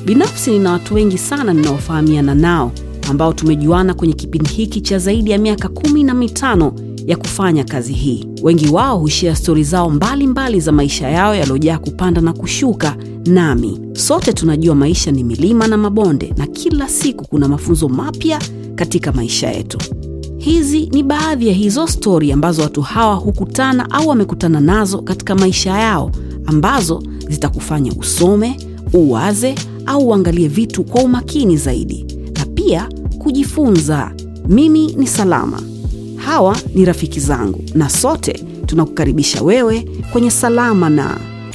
binafsi nina watu wengi sana ninaofahamiana nao ambao tumejuana kwenye kipindi hiki cha zaidi ya miaka kumi na mitano ya kufanya kazi hii wengi wao hushia stori zao mbalimbali mbali za maisha yao yaliyojaa kupanda na kushuka nami sote tunajua maisha ni milima na mabonde na kila siku kuna mafunzo mapya katika maisha yetu hizi ni baadhi ya hizo stori ambazo watu hawa hukutana au wamekutana nazo katika maisha yao ambazo zitakufanya usome uwaze au uangalie vitu kwa umakini zaidi na pia kujifunza mimi ni salama hawa ni rafiki zangu na sote tunakukaribisha wewe kwenye salama na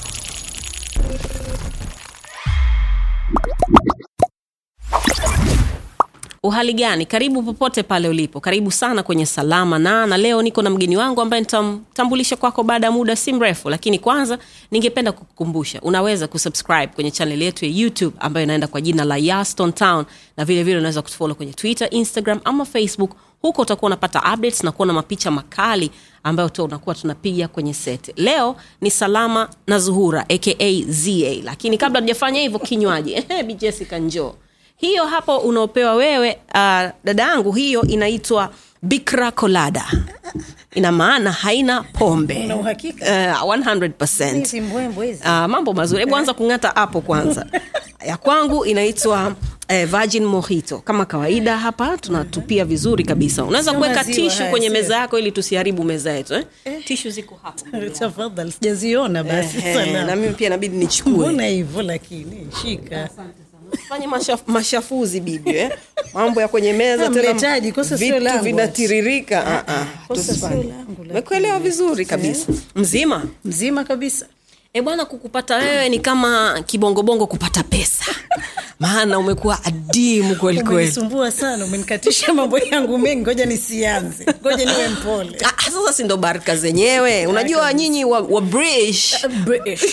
uhali gani karibu popote pale ulipo karibu sana kwenye salama na na leo niko na mgeni wangu ambaye nitamtambulisha kwako baada ya muda si mrefu lakini kwanza ningependa kukukumbusha unaweza kusubscribe kwenye channel yetu ya youtube ambayo inaenda kwa jina la yaston town na vile vile unaweza kutufollow kwenye twitter instagram ama facebook huko utakuwa unapata updates na kuona mapicha makali ambayo tu unakuwa tunapiga kwenye set leo ni salama na zuhura aka za lakini kabla tujafanya hivyo kinywaji bi jessica njoo hiyo hapo unaopewa wewe uh, dada yangu hiyo inaitwa bikra colada ina maana haina pombe Una uhakika? uh, 100%. Hizi mbwembwe hizi. Uh, mambo mazuri hebu anza kung'ata hapo kwanza ya kwangu inaitwa eh, virgin mojito kama kawaida hapa tunatupia vizuri kabisa unaweza Sio kuweka maziwa tishu haya, kwenye sio? meza yako ili tusiharibu meza yetu eh? tishu ziko hapo tafadhali sijaziona basi Ehe, sana na mimi pia inabidi nichukue mbona hivyo lakini shika fanye mashaf, mashafuzi bibi eh? mambo ya kwenye meza Ah, tena mletaji, kosa sio vitu langu. vinatiririka Ah, ah, kosa tusifanye. sio langu, lakini- mekuelewa vizuri kabisa mzima mzima kabisa e bwana kukupata wewe ni kama kibongobongo kupata pesa maana umekuwa adimu kweli kweli umenisumbua sana umenikatisha mambo yangu mengi ngoja nisianze ngoja niwe mpole Ah, sasa si ndo baraka zenyewe unajua nyinyi wa, wa British, British.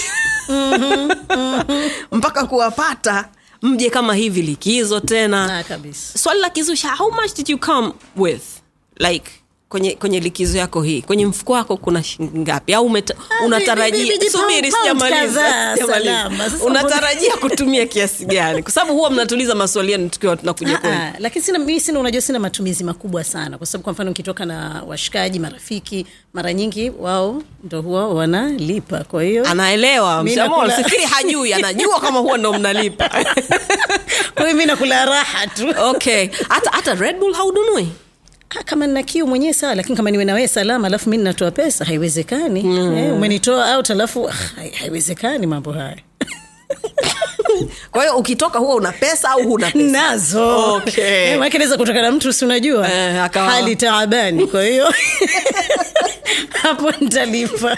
mpaka kuwapata mje kama hivi likizo tena Ah, kabisa swali la kizusha how much did you come with like kwenye kwenye likizo yako hii kwenye mfuko wako kuna shilingi ngapi au umeta- Ah, vi- vi- unatarajia vi- vi- subiri pound sijamaliza kadhaa, sijamaliza. salama. Sasa unatarajia kutumia kiasi gani kwa sababu huwa mnatuliza maswali yenu tukiwa tunakuja Ah, kwenu ah, lakini sina mi sina unajua sina matumizi makubwa sana kwa sababu kwa mfano nikitoka na washikaji marafiki mara nyingi wao ndo huwa wanalipa kwa hiyo anaelewa Mi msamo nakula- sifikiri hajui anajua kama huwa ndo mnalipa kwa hiyo mi nakula raha tu okay hata hata red bull haudunui Ah, kama nina kiu mwenyewe sawa lakini kama niwe nawe salama alafu mi ninatoa pesa haiwezekani mm. eh, umenitoa out alafu ah, hai- haiwezekani mambo haya kwa hiyo ukitoka huwa una pesa au huna pesa nazo Okay. Eh, maanake naweza kutoka na mtu si unajua Eh, akawa- hali taabani kwa hiyo hapo nitalipa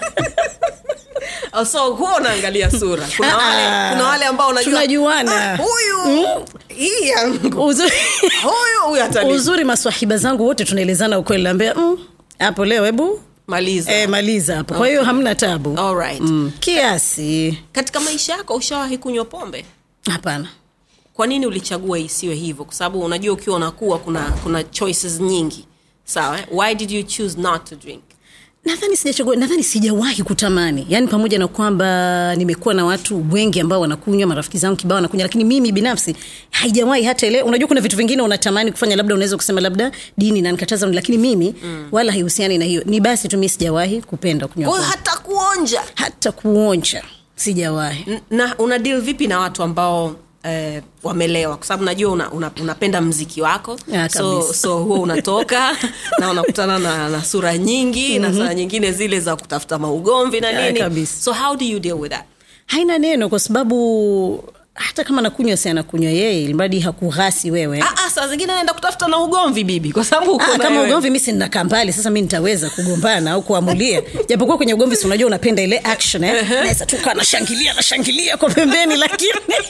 Oh, so huwa unaangalia sura kuna wale, Ah, kuna wale ambao unajua tunajuana. "Ah, huyu hii yangu uzuri, huyu huyu atalipa uzuri maswahiba zangu wote tunaelezana ukweli naambia "Mm, hapo leo hebu maliza eh, maliza hapo kwa hiyo hamna tabu Alright. mm. kiasi katika maisha yako ushawahi kunywa pombe hapana kwa nini ulichagua isiwe hivyo kwa sababu unajua ukiwa unakuwa kuna kuna choices nyingi sawa eh? why did you choose not to drink nadhani sijachagua nadhani sijawahi kutamani yaani pamoja na kwamba nimekuwa na watu wengi ambao wanakunywa marafiki zangu kibao wanakunywa lakini mimi binafsi haijawahi hata ile unajua kuna vitu vingine unatamani kufanya labda unaweza kusema labda dini nanikataza lakini mimi mm. wala haihusiani na hiyo ni basi tu mi sijawahi kupenda kunywa kwa hiyo pombe. hata kuonja hata kuonja sijawahi N- na una deal vipi na watu ambao eh, wamelewa kwa sababu najua una, una, unapenda mziki wako Ah, so, kabisa. so huwa unatoka na unakutana na, na sura nyingi mm-hmm. na saa nyingine zile za kutafuta maugomvi na Ah, nini kabisa. so how do you deal with that haina neno kwa sababu hata kama nakunywa si anakunywa yeye ilimradi hakughasi wewe ah, ah, saa zingine naenda kutafuta na ugomvi bibi kwa sababu uko Ah, na kama wewe. ugomvi mi sinakaa mbali sasa mi nitaweza kugombana au kuamulia japokuwa kwenye ugomvi si unajua unapenda ile action eh? naweza tu kaa nashangilia nashangilia kwa pembeni lakini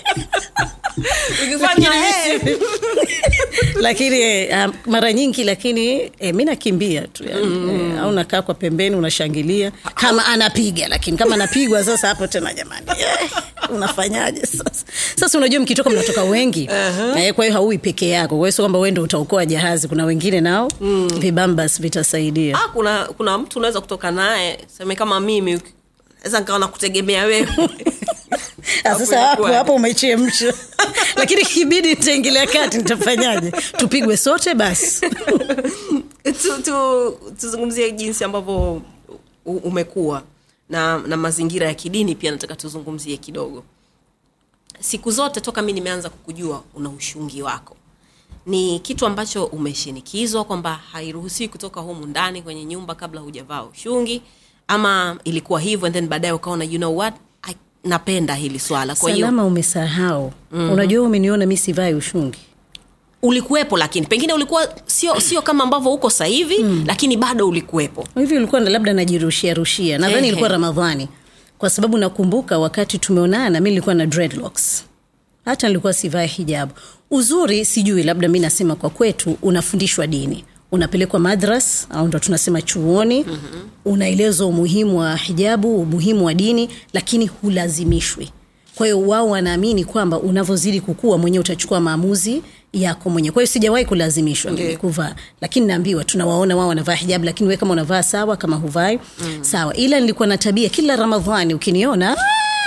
ukifanya Lakini hey, lakini eh, um, mara nyingi lakini eh, mi nakimbia tu yani, mm. eh, au nakaa kwa pembeni unashangilia kama anapiga lakini kama anapigwa sasa hapo tena jamani eh, unafanyaje sasa sasa unajua mkitoka mnatoka wengi uh-huh. eh, kwa hiyo haui peke yako kwa hiyo sio kwamba wendo utaokoa jahazi kuna wengine nao mm. vibambas vitasaidia ah, kuna kuna mtu unaweza kutoka naye seme kama mimi uki- naweza nikawa nakutegemea wewe Ah, sasa hapo Hapo hapo umechemsha lakini kibidi nitaingilia kati nitafanyaje tupigwe sote basi tu, tu, tuzungumzie jinsi ambavyo u- umekuwa na, na mazingira ya kidini pia nataka tuzungumzie kidogo siku zote toka mi nimeanza kukujua una ushungi wako ni kitu ambacho umeshinikizwa kwamba hairuhusiwi kutoka humu ndani kwenye nyumba kabla hujavaa ushungi ama ilikuwa hivyo and then baadaye ukaona you know what I, napenda hili swala kwa hiyo salama umesahau mm-hmm. unajua umeniona mi sivai ushungi ulikuwepo lakini pengine ulikuwa sio sio kama ambavyo uko sasa hivi mm. lakini bado ulikuwepo hivi ulikuwa na- labda najirushia rushia nadhani Ehe. ilikuwa ramadhani kwa sababu nakumbuka wakati tumeonana mi nilikuwa na dreadlocks hata nilikuwa sivai hijabu uzuri sijui labda mi nasema kwa kwetu unafundishwa dini unapelekwa madras au ndo tunasema chuoni mm-hmm. unaelezwa umuhimu wa hijabu umuhimu wa dini lakini hulazimishwi kwa hiyo wao wanaamini kwamba unavyozidi kukua mwenyewe utachukua maamuzi yako mwenyewe kwa hiyo sijawahi kulazimishwa mimi kuvaa lakini naambiwa tunawaona wao wanavaa hijabu lakini we kama unavaa sawa kama huvai mm. sawa ila nilikuwa na tabia kila ramadhani ukiniona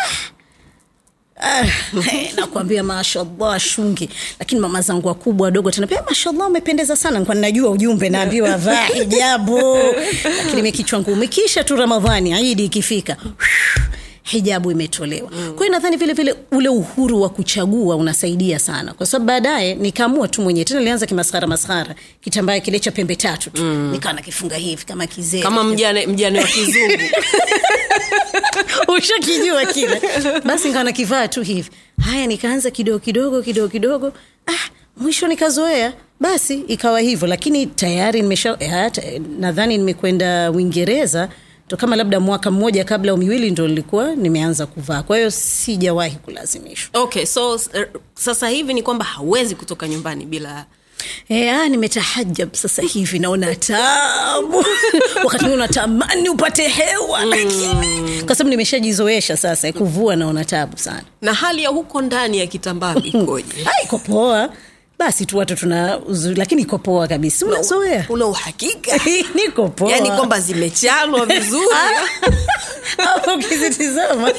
Ah, eh, nakwambia mashallah shungi lakini mama zangu wakubwa wadogo tanapia mashallah umependeza sana nilikuwa ninajua ujumbe naambiwa vaa hijabu lakini mekichwa ngumu ikisha tu ramadhani idi ikifika hijabu imetolewa mm. kwa hiyo nadhani vile vile ule uhuru wa kuchagua unasaidia sana kwa sababu baadaye nikaamua tu mwenyewe tena nilianza kimaskhara maskhara kitambaa kile cha pembe tatu tu mm. nikawa nakifunga hivi kama kizee kama mjane mjane wa kizungu ushakijua kile basi nikawa nakivaa tu hivi haya nikaanza kidogo kidogo kidogo kidogo ah, mwisho nikazoea basi ikawa hivyo lakini tayari nimesha eh, hata, eh, nadhani nimekwenda uingereza to kama labda mwaka mmoja kabla au miwili ndo nilikuwa nimeanza kuvaa kwa hiyo sijawahi kulazimishwa okay so s- er, sasa hivi ni kwamba hauwezi kutoka nyumbani bila E, ah, nimetahajab sasa hivi naona tabu wakati mwingine unatamani upate hewa lakini kwa sababu nimeshajizoesha sasa kuvua naona tabu sana na hali ya huko ndani ya kitambaa ikoje Ah, iko poa basi tu watu tuna uzuri lakini iko poa kabisa unazoea una uhakika niko poa yaani kwamba zimechanwa vizuri hapo ukizitizama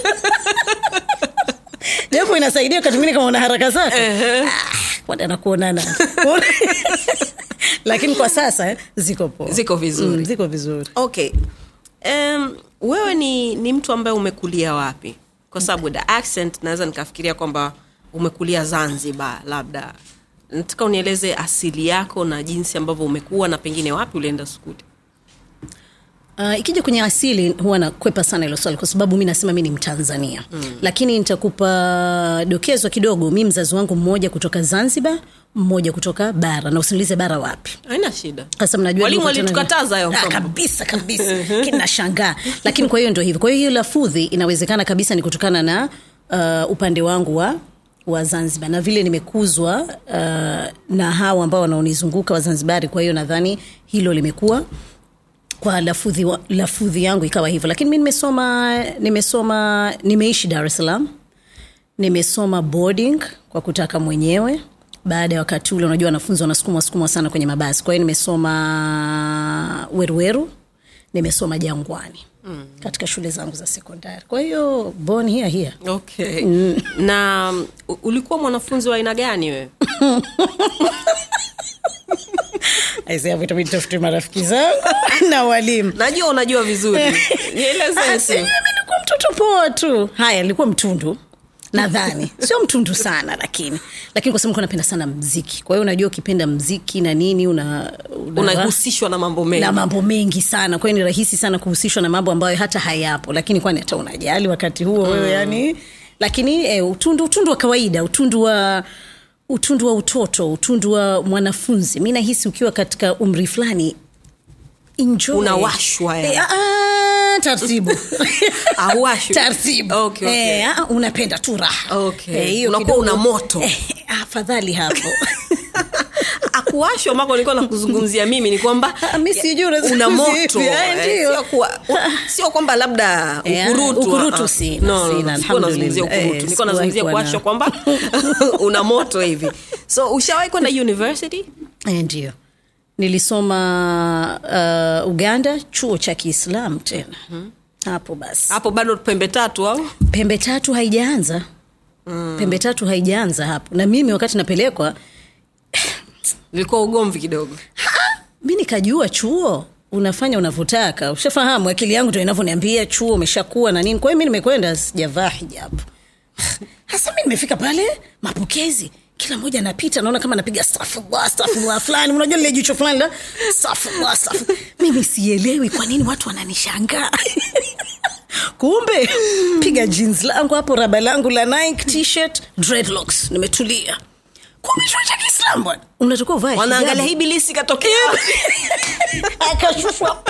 japo inasaidia wakati mwingine kama una haraka zako uh anakuonana lakini kwa sasa eh, ziko poa Ziko vizuri. mm, ziko vizuri okay um, wewe ni ni mtu ambaye umekulia wapi kwa sababu the accent naweza nikafikiria kwamba umekulia zanzibar labda nataka unieleze asili yako na jinsi ambavyo umekuwa na pengine wapi ulienda skuli Uh, ikija kwenye asili huwa nakwepa sana hilo swali kwa sababu mi nasema mi ni mtanzania mm. lakini nitakupa dokezo kidogo mi mzazi wangu mmoja kutoka zanzibar mmoja kutoka bara na usiniulize bara wapi haina shida Kwa sababu najua Walimu niko tena- walitukataza hayo Ah, mambo. kabisa kabisa kinashangaa lakini kwa hiyo ndio hivyo kwa hiyo hiyo lafudhi inawezekana kabisa ni kutokana na uh, upande wangu wa wa zanzibar na vile nimekuzwa uh, na hawa ambao wanaonizunguka wazanzibari kwa hiyo nadhani hilo limekuwa kwa lafudhi, wa, lafudhi yangu ikawa hivyo lakini mi nimesoma nimesoma nimeishi dar es salaam nimesoma boarding kwa kutaka mwenyewe baada ya wakati ule unajua wanafunzi wanasukumwa sukumwa sana kwenye mabasi kwa hiyo nimesoma weruweru nimesoma jangwani mm. katika shule zangu za sekondari kwa hiyo born here here okay na um, u- ulikuwa mwanafunzi wa aina gani wewe Aisee, hapo itabidi tafute marafiki zangu na walimu najua unajua vizuri nieleze Ah, tu. si, mimi nilikuwa mtoto poa tu haya nilikuwa mtundu nadhani sio mtundu sana lakini lakini kwa sababu nilikuwa napenda sana mziki kwa hiyo unajua ukipenda mziki na nini una, una unahusishwa na mambo mengi na mambo mengi sana kwa hiyo ni rahisi sana kuhusishwa na mambo ambayo hata hayapo lakini kwani hata unajali wakati huo mm. wewe yani lakini eh, utundu utundu wa kawaida utundu wa utundu wa utoto utundu wa mwanafunzi mi nahisi ukiwa katika umri fulani enjoy. Unawashwa, yani. Eh, ah, taratibu Hauwashwi. taratibu Okay, okay. Eh, ah, unapenda tu raha Okay. hiyo Unakuwa kidogo- una moto. eh, afadhali hapo akuwashwa mako nilikuwa nakuzungumzia mimi ni kwamba Ah, mi sijui unazungumzia una moto vipi. Ah, eh, ndio. sio kuwa- u- sio kwamba labda Eh, ukurutu ukurutu ah, ah. sina, No, no, sina, no, sikuwa nazungumzia alhamdulillah. ukurutu Eh, nilikuwa sikuwahi nazungumzia kuwa na- kuwashwa kwamba una moto hivi so ushawahi kwenda university Eh, ndio nilisoma uh, uganda chuo cha kiislam tena hapo basi hapo bado pembe tatu au pembe tatu haijaanza mm. pembe tatu haijaanza hapo na mimi wakati napelekwa ilikuwa ugomvi kidogo mi nikajua chuo unafanya unavyotaka ushafahamu akili yangu ndo inavyoniambia chuo umeshakuwa na nini kwa hiyo mi nimekwenda sijavaa hijabu hasa mi nimefika pale mapokezi kila mmoja anapita naona kama napiga stafullah stafullah fulani unajua lile jicho fulani la stafullah stafullah mimi sielewi kwa nini watu wananishangaa kumbe piga jeans langu hapo raba langu la Nike t-shirt dreadlocks nimetulia kumbe chuo cha kiislamu bwana unatakiwa uvae wanaangalia hijabu. hii bilisi ikatokea akashushwa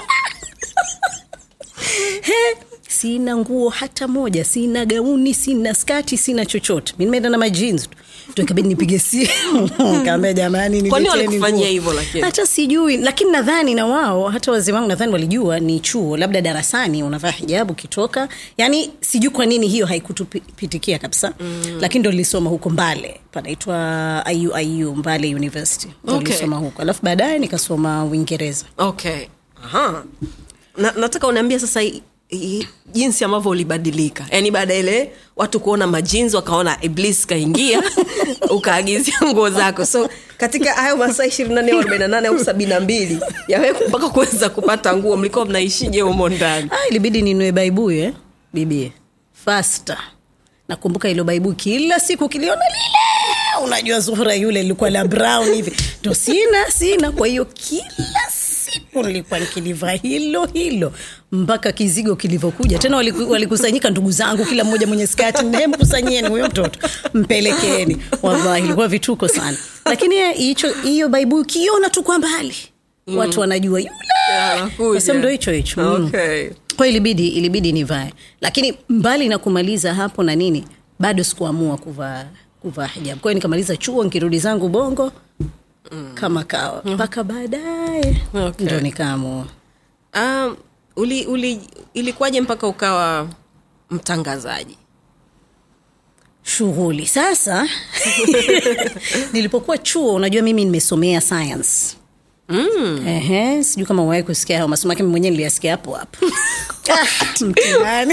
He, sina nguo hata moja sina gauni sina skati sina chochote mi nimeenda na majins tu Ndio ikabidi nipige simu kaambia jamani Kwa nini nileteni walikufanyia nguo. hivyo lakini? hata sijui lakini nadhani na wao hata wazee wangu nadhani walijua ni chuo labda darasani unavaa hijabu ukitoka yani sijui kwa nini hiyo haikutupitikia kabisa mm. lakini ndo nilisoma huko mbale panaitwa iuiu mbale university ndo Okay. nilisoma huko alafu baadaye nikasoma uingereza okay Aha. Na, nataka uniambia sasa i, i, jinsi ambavyo ulibadilika yaani baada ya ile watu kuona majinsi wakaona iblis kaingia ukaagizia nguo zako so katika hayo masaa ishirini nane au arobaini na nane au sabini na mbili yawe mpaka kuweza kupata nguo mlikuwa mnaishije humo ndani ah, ilibidi ninue baibui eh? bibie fasta nakumbuka ilo baibui kila siku kiliona lile unajua zuhura yule lilikuwa la brown hivi ndo sina sina kwa hiyo kila siku nilikuwa nikilivaa hilo hilo mpaka kizigo kilivyokuja tena waliku- walikusanyika ndugu zangu kila mmoja mwenye skati mkusanyieni huyo mtoto mpelekeni wallahi ilikuwa vituko sana lakini eh, hicho hiyo baibui ukiona tu kwa mbali watu wanajua yule Anakuja. Sasa ndo hicho hicho mm. Okay. kwa hiyo ilibidi ilibidi nivae lakini mbali na kumaliza hapo na nini bado sikuamua kuvaa kuvaa hijab kwa hiyo nikamaliza chuo nikirudi zangu bongo mm. kama kawa mpaka baadaye Okay. ndo nikaamua Um, uli, uli, ilikuwaje mpaka ukawa mtangazaji shughuli sasa nilipokuwa chuo unajua mimi nimesomea science Mm. Ehe, sijui kama uwahi kusikia hayo masomo yake mwenyewe niliyasikia hapo hapo Ah, mtihani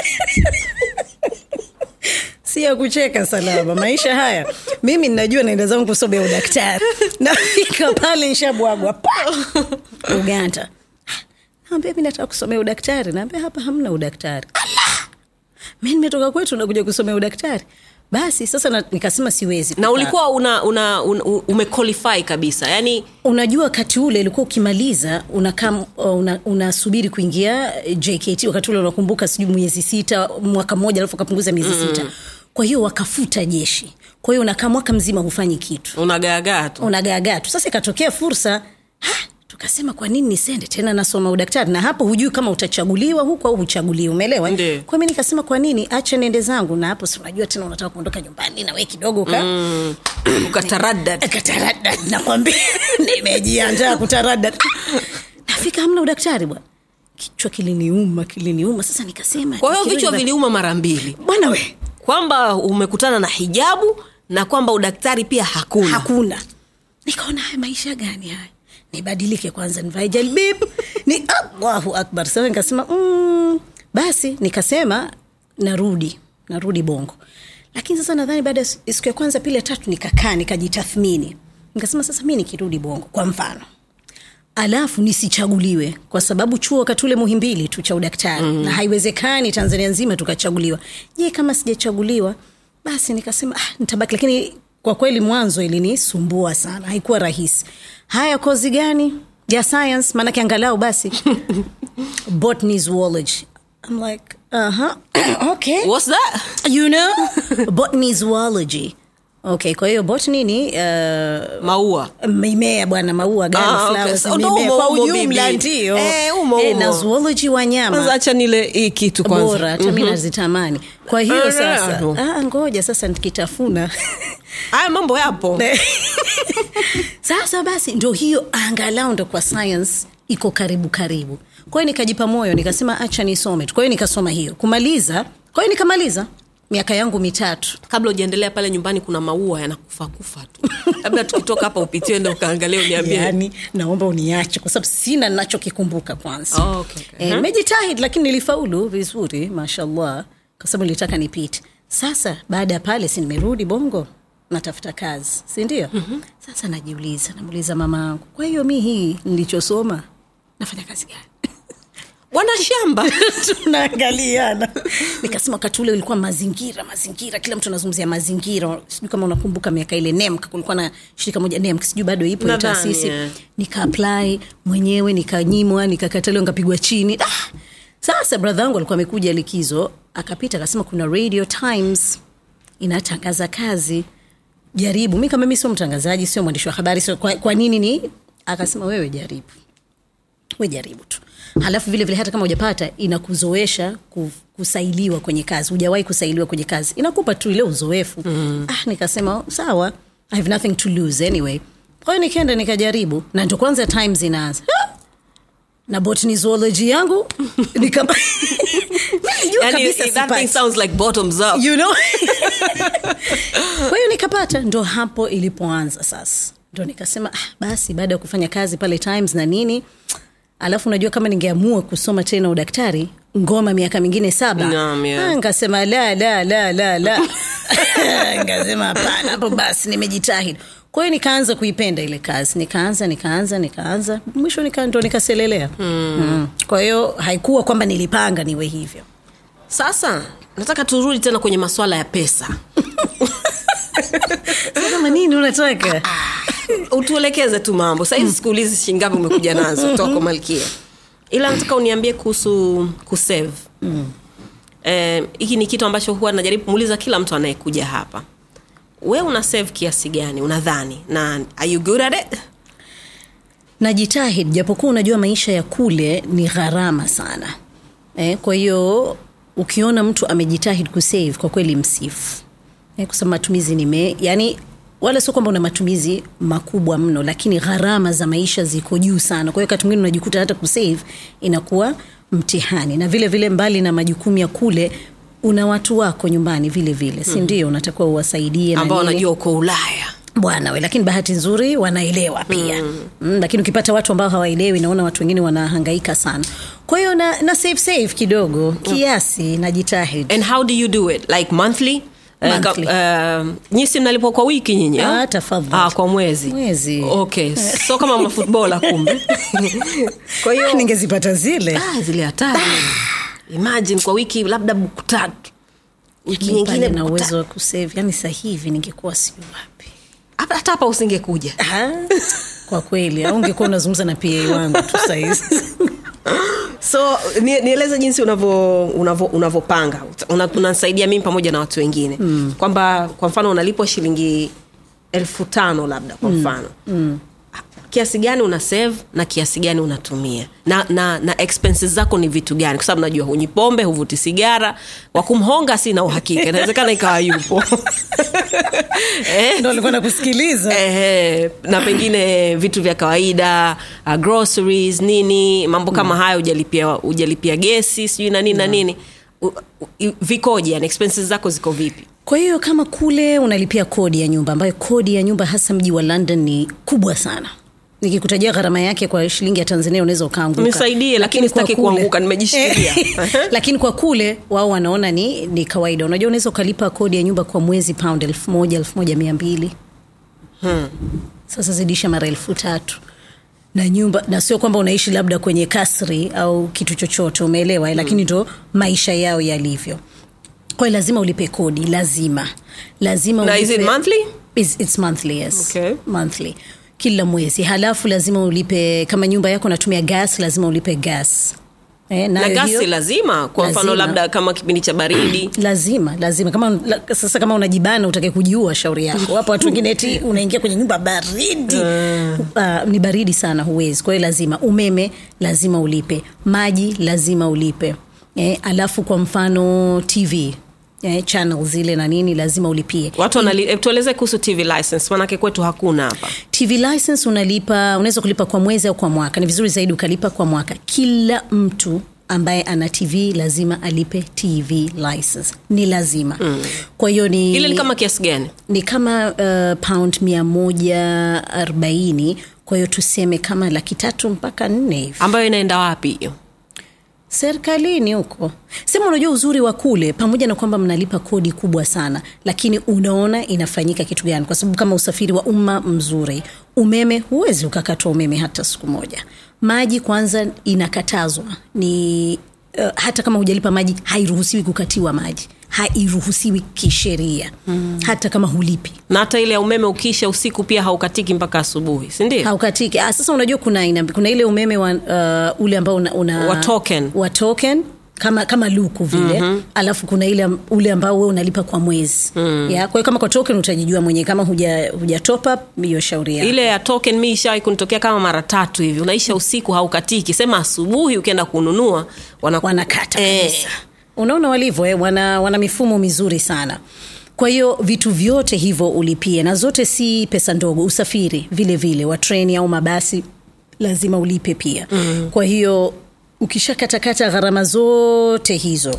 si ya kucheka salama maisha haya mimi ninajua naenda zangu kusomea udaktari nafika pale nshabwagwa pa uganda naambia mi nataka kusomea udaktari naambia hapa hamna udaktari Allah! mi nimetoka kwetu nakuja kusomea udaktari basi sasa na, nikasema siwezi na kukaa. ulikuwa una, una, una umequalify kabisa yani unajua wakati ule ulikuwa ukimaliza unakaa una, unasubiri kuingia jkt wakati ule unakumbuka sijui miezi sita mwaka mmoja alafu ukapunguza miezi mm. sita kwa hiyo wakafuta jeshi kwa hiyo unakaa mwaka mzima hufanyi kitu unagaagaa tu unagaagaa tu sasa ikatokea fursa ha, tukasema kwa nini nisende tena nasoma udaktari na hapo hujui kama utachaguliwa huku au huchaguliwi umeelewa Ndiyo. kwa mi nikasema kwa nini acha niende zangu na hapo si unajua tena unataka kuondoka nyumbani na we kidogo ka mm ukataradad kataradad nakwambia nimejiandaa kutaradad nafika hamna udaktari bwana kichwa kiliniuma kiliniuma sasa nikasema kwa hiyo nikirudi vichwa ba- viliuma mara mbili bwana we kwamba umekutana na hijabu na kwamba udaktari pia hakuna hakuna nikaona haya maisha gani haya nibadilike kwanza nivae jalbib ni allahu akbar sasa nikasema mm, basi nikasema narudi narudi bongo lakini sasa nadhani baada ya siku ya kwanza pili ya tatu nikakaa nikajitathmini nikasema sasa mi nikirudi bongo kwa mfano alafu nisichaguliwe kwa sababu chuo wakati ule muhimbili tu cha udaktari mm. na haiwezekani tanzania nzima tukachaguliwa je kama sijachaguliwa basi nikasema ah, nitabaki lakini kwa kweli mwanzo ilinisumbua sana haikuwa rahisi haya kozi gani ya science maanake angalau basi botany zoology I'm like uh-huh. okay What's that? you know botany zoology okay kwa hiyo botany ni uh, maua mimea bwana maua gani Ah, okay. flowers, So, ndo mimea. umo, kwa umo, ujumla bibi. ndio Eh, umo, Eh, umo. na zoology kwanza wanyama acha nile hii kitu kwanza bora hata mi nazitamani kwa hiyo Ah, sasa no. ah, ngoja sasa nikitafuna haya mambo yapo sasa basi ndo hiyo angalau ndo kwa science iko karibu karibu kwa hiyo nikajipa moyo nikasema acha nisome tu kwa hiyo nikasoma hiyo kumaliza kwa hiyo nikamaliza miaka yangu mitatu kabla ujaendelea pale nyumbani kuna maua yanakufa kufa tu labda tukitoka hapa upitie ende ukaangalia uniambie yani naomba uniache kwa sababu sina nachokikumbuka kwanza Oh, okay, okay. Eh, nimejitahidi lakini nilifaulu vizuri mashallah kwa sababu nilitaka nipite sasa baada ya pale si nimerudi bongo natafuta kazi si ndio mm-hmm. sasa najiuliza namuuliza mama yangu kwa hiyo mi hii nilichosoma nafanya kazi gani bwana shamba tunaangaliana nikasema wakati ule ulikuwa mazingira mazingira kila mtu anazungumzia mazingira sijui kama unakumbuka miaka ile nemk kulikuwa na shirika moja nemk sijui bado ipo hiyo Nadhani, taasisi yeah. nikaapply mwenyewe nikanyimwa nikakataliwa nikapigwa chini ah! sasa bradha wangu alikuwa amekuja likizo akapita akasema kuna radio times inatangaza kazi jaribu mi kama mi sio mtangazaji sio mwandishi wa habari sio kwa, kwa nini ni akasema wewe jaribu we jaribu tu halafu vile vile hata kama hujapata inakuzoesha ku- kusailiwa kwenye kazi hujawahi kusailiwa kwenye kazi inakupa tu ile uzoefu mm. ah, nikasema sawa i have nothing to lose anyway kwa hiyo nikaenda nikajaribu na ndo kwanza times inaanza Ah! na botany zoology yangu nikapa Nilijua yani, kabisa that thing sipati sounds like bottoms up you know kwa hiyo nikapata ndo hapo ilipoanza sasa ndo nikasema ah, basi baada ya kufanya kazi pale times na nini alafu unajua kama ningeamua kusoma tena udaktari ngoma miaka mingine saba Naam, yeah. Ah, nkasema la la la la la nkasema hapana hapo basi nimejitahidi kwa hiyo nikaanza kuipenda ile kazi nikaanza nikaanza nikaanza mwisho nika, ndo nikaselelea mm. Mm. kwa hiyo haikuwa kwamba nilipanga niwe hivyo sasa nataka turudi tena kwenye maswala ya pesa Sasa kama nini unataka utuelekeze tu mambo sahizi sikuulizi shingapi umekuja nazo kutoka kwa malkia ila nataka uniambie kuhusu kusave Eh, hiki ni kitu ambacho huwa najaribu kumuuliza kila mtu anayekuja hapa we una save kiasi gani unadhani na are you good at it najitahidi japokuwa unajua maisha ya kule ni gharama sana eh, kwa hiyo ukiona mtu amejitahidi kusave kwa kweli msifu eh, kwa sababu matumizi ni me yani wala sio kwamba una matumizi makubwa mno lakini gharama za maisha ziko juu sana kwa hiyo wakati mwingine unajikuta hata kusave inakuwa mtihani na vile vile mbali na majukumu ya kule una watu wako nyumbani vile vile si ndio unatakiwa uwasaidie na ambao nini wanajua uko ulaya bwana we lakini bahati nzuri wanaelewa pia mm. Mm, lakini ukipata watu ambao hawaelewi naona watu wengine wanahangaika sana kwa hiyo na, na save save kidogo kiasi najitahidi and how do you do it like monthly Eh, ka- Monthly. eh, nyisi mnalipwa kwa wiki nyinyi Ah, ah? tafadhali. ah, kwa mwezi Mwezi. okay so kama mafutbola kumbe kwa hiyo ningezipata zile ah, zile hatari imagine kwa wiki labda buku tatu wiki Mimi nyingine pale na buku uwezo tatu. wa kusave yani sahivi ningekuwa sijui wapi Hapa- hata hapa usingekuja Ah, kwa kweli au ungekuwa unazungumza na pa wangu tu sahizi so ni- nieleze jinsi unavyo- unavyo- unavyopanga Una- unasaidia mimi pamoja na watu wengine mm. kwamba kwa mfano unalipwa shilingi elfu tano labda kwa mfano mm. kiasi gani una save na kiasi gani unatumia na, na, na expenses zako ni vitu gani kwa sababu najua hunywi pombe huvuti sigara wakumhonga sina uhakika inawezekana ikawa yupo eh? ndo alikuwa nakusikiliza Ehe, na pengine vitu vya kawaida uh, groceries nini mambo kama hayo ujalipia ujalipia gesi sijui na nini na nini U- u- vikoje yani expenses zako ziko vipi kwa hiyo kama kule unalipia kodi ya nyumba ambayo kodi ya nyumba hasa mji wa london ni kubwa sana nikikutajia gharama yake kwa shilingi ya tanzania unaweza ukaanguka Nisaidie, lakini kwa sitaki kule- kuanguka, nimejishikilia. Eh, lakini kwa kule wao wanaona ni, ni kawaida unajua unaweza ukalipa kodi ya nyumba kwa mwezi pound elfu moja elfu moja mia mbili hmm. sasa zidisha mara elfu tatu na nyumba na sio kwamba unaishi labda kwenye kasri au kitu chochote umeelewa mm. lakini ndo maisha yao yalivyo kwa hiyo lazima ulipe kodi lazima lazima na is it ulipe- monthly It's, it's monthly yes Okay. monthly kila mwezi halafu lazima ulipe kama nyumba yako natumia gas lazima ulipe gas eh, na nayo gasi hiyo- lazima kwa mfano Lazima. labda kama kipindi cha baridi lazima lazima kama la, sasa kama unajibana utake kujiua shauri yako wapo watu wengine eti unaingia kwenye nyumba baridi uh, ni baridi sana huwezi kwa hiyo lazima umeme lazima ulipe maji lazima ulipe eh, alafu kwa mfano tv eh, channel zile na nini lazima ulipie watu wanali, eh, tueleze kuhusu tv license manake kwetu hakuna hapa tv license unalipa unaweza kulipa kwa mwezi au kwa mwaka ni vizuri zaidi ukalipa kwa mwaka kila mtu ambaye ana tv lazima alipe tv license ni lazima mm. kwa hiyo ni ile ni kama kiasi gani ni kama uh, pound mia moja arobaini kwa hiyo tuseme kama laki tatu mpaka nne hivi ambayo inaenda wapi hiyo serikalini huko sema unajua uzuri wa kule pamoja na kwamba mnalipa kodi kubwa sana lakini unaona inafanyika kitu gani kwa sababu kama usafiri wa umma mzuri umeme huwezi ukakatwa umeme hata siku moja maji kwanza inakatazwa ni uh, hata kama hujalipa maji hairuhusiwi kukatiwa maji hairuhusiwi kisheria mm. hata kama hulipi na hata ile ya umeme ukiisha usiku pia haukatiki mpaka asubuhi sindio haukatiki ah, sasa unajua kuna aina kuna ile umeme wa, uh, ule ambao una, una Wa token. wa token kama kama luku vile mm-hmm. alafu kuna ile am- ule ambao we unalipa kwa mwezi mm. ya kwa hiyo kama kwa token utajijua mwenyewe kama huja, huja top up hiyo shauri yako ile ya token mi ishawai kunitokea kama mara tatu hivi unaisha usiku haukatiki sema asubuhi ukienda kununua wanaku- wanakata Eh. kabisa unaona walivyo eh, wana, wana mifumo mizuri sana kwa hiyo vitu vyote hivyo ulipie na zote si pesa ndogo usafiri vile vile wa treni au mabasi lazima ulipe pia mm. kwa hiyo ukishakatakata gharama zote hizo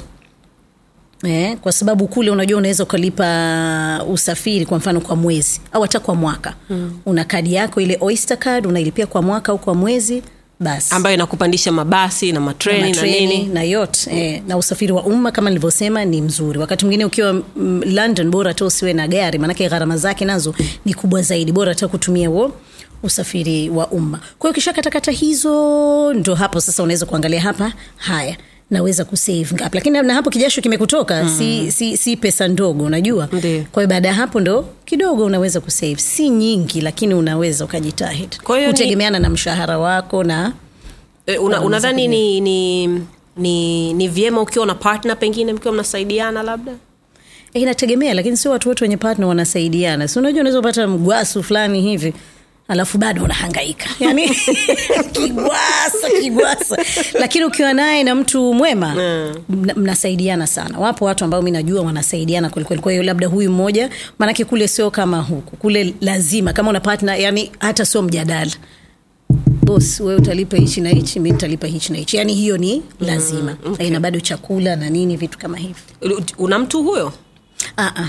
Eh, kwa sababu kule unajua unaweza ukalipa usafiri kwa mfano kwa mwezi au hata kwa mwaka mm. una kadi yako ile oyster card unailipia kwa mwaka au kwa mwezi basi ambayo inakupandisha mabasi na matreni na, matreni nini na yote eh, na usafiri wa umma kama nilivyosema ni mzuri wakati mwingine ukiwa mm, london bora hata usiwe na gari maanake gharama zake nazo ni kubwa zaidi bora hata kutumia huo usafiri wa umma kwa hiyo kisha katakata hizo ndo hapo sasa unaweza kuangalia hapa haya naweza kusave ngapi lakini na hapo kijasho kimekutoka mm. si, si, si pesa ndogo unajua Ndiyo. kwa hiyo baada ya hapo ndo kidogo unaweza kusave si nyingi lakini unaweza ukajitahidi Kwa hiyo ni- kutegemeana na mshahara wako na e, una, unadhani ni, ni, ni, ni vyema ukiwa na partner pengine mkiwa mnasaidiana labda Eh, inategemea lakini sio watu wote wenye partner wanasaidiana si unajua unaweza kupata mgwasu fulani hivi alafu bado unahangaika yani kigwasa kigwasa lakini ukiwa naye na mtu mwema mna- mnasaidiana sana wapo watu ambao mi najua wanasaidiana kwelikweli kwa hiyo labda huyu mmoja maanake kule sio kama huku kule lazima kama una partner yani hata sio mjadala bos wewe utalipa hichi na hichi mi nitalipa hichi na hichi yani hiyo ni lazima mm, okay. na bado chakula na nini vitu kama hivi una mtu huyo ah, ah.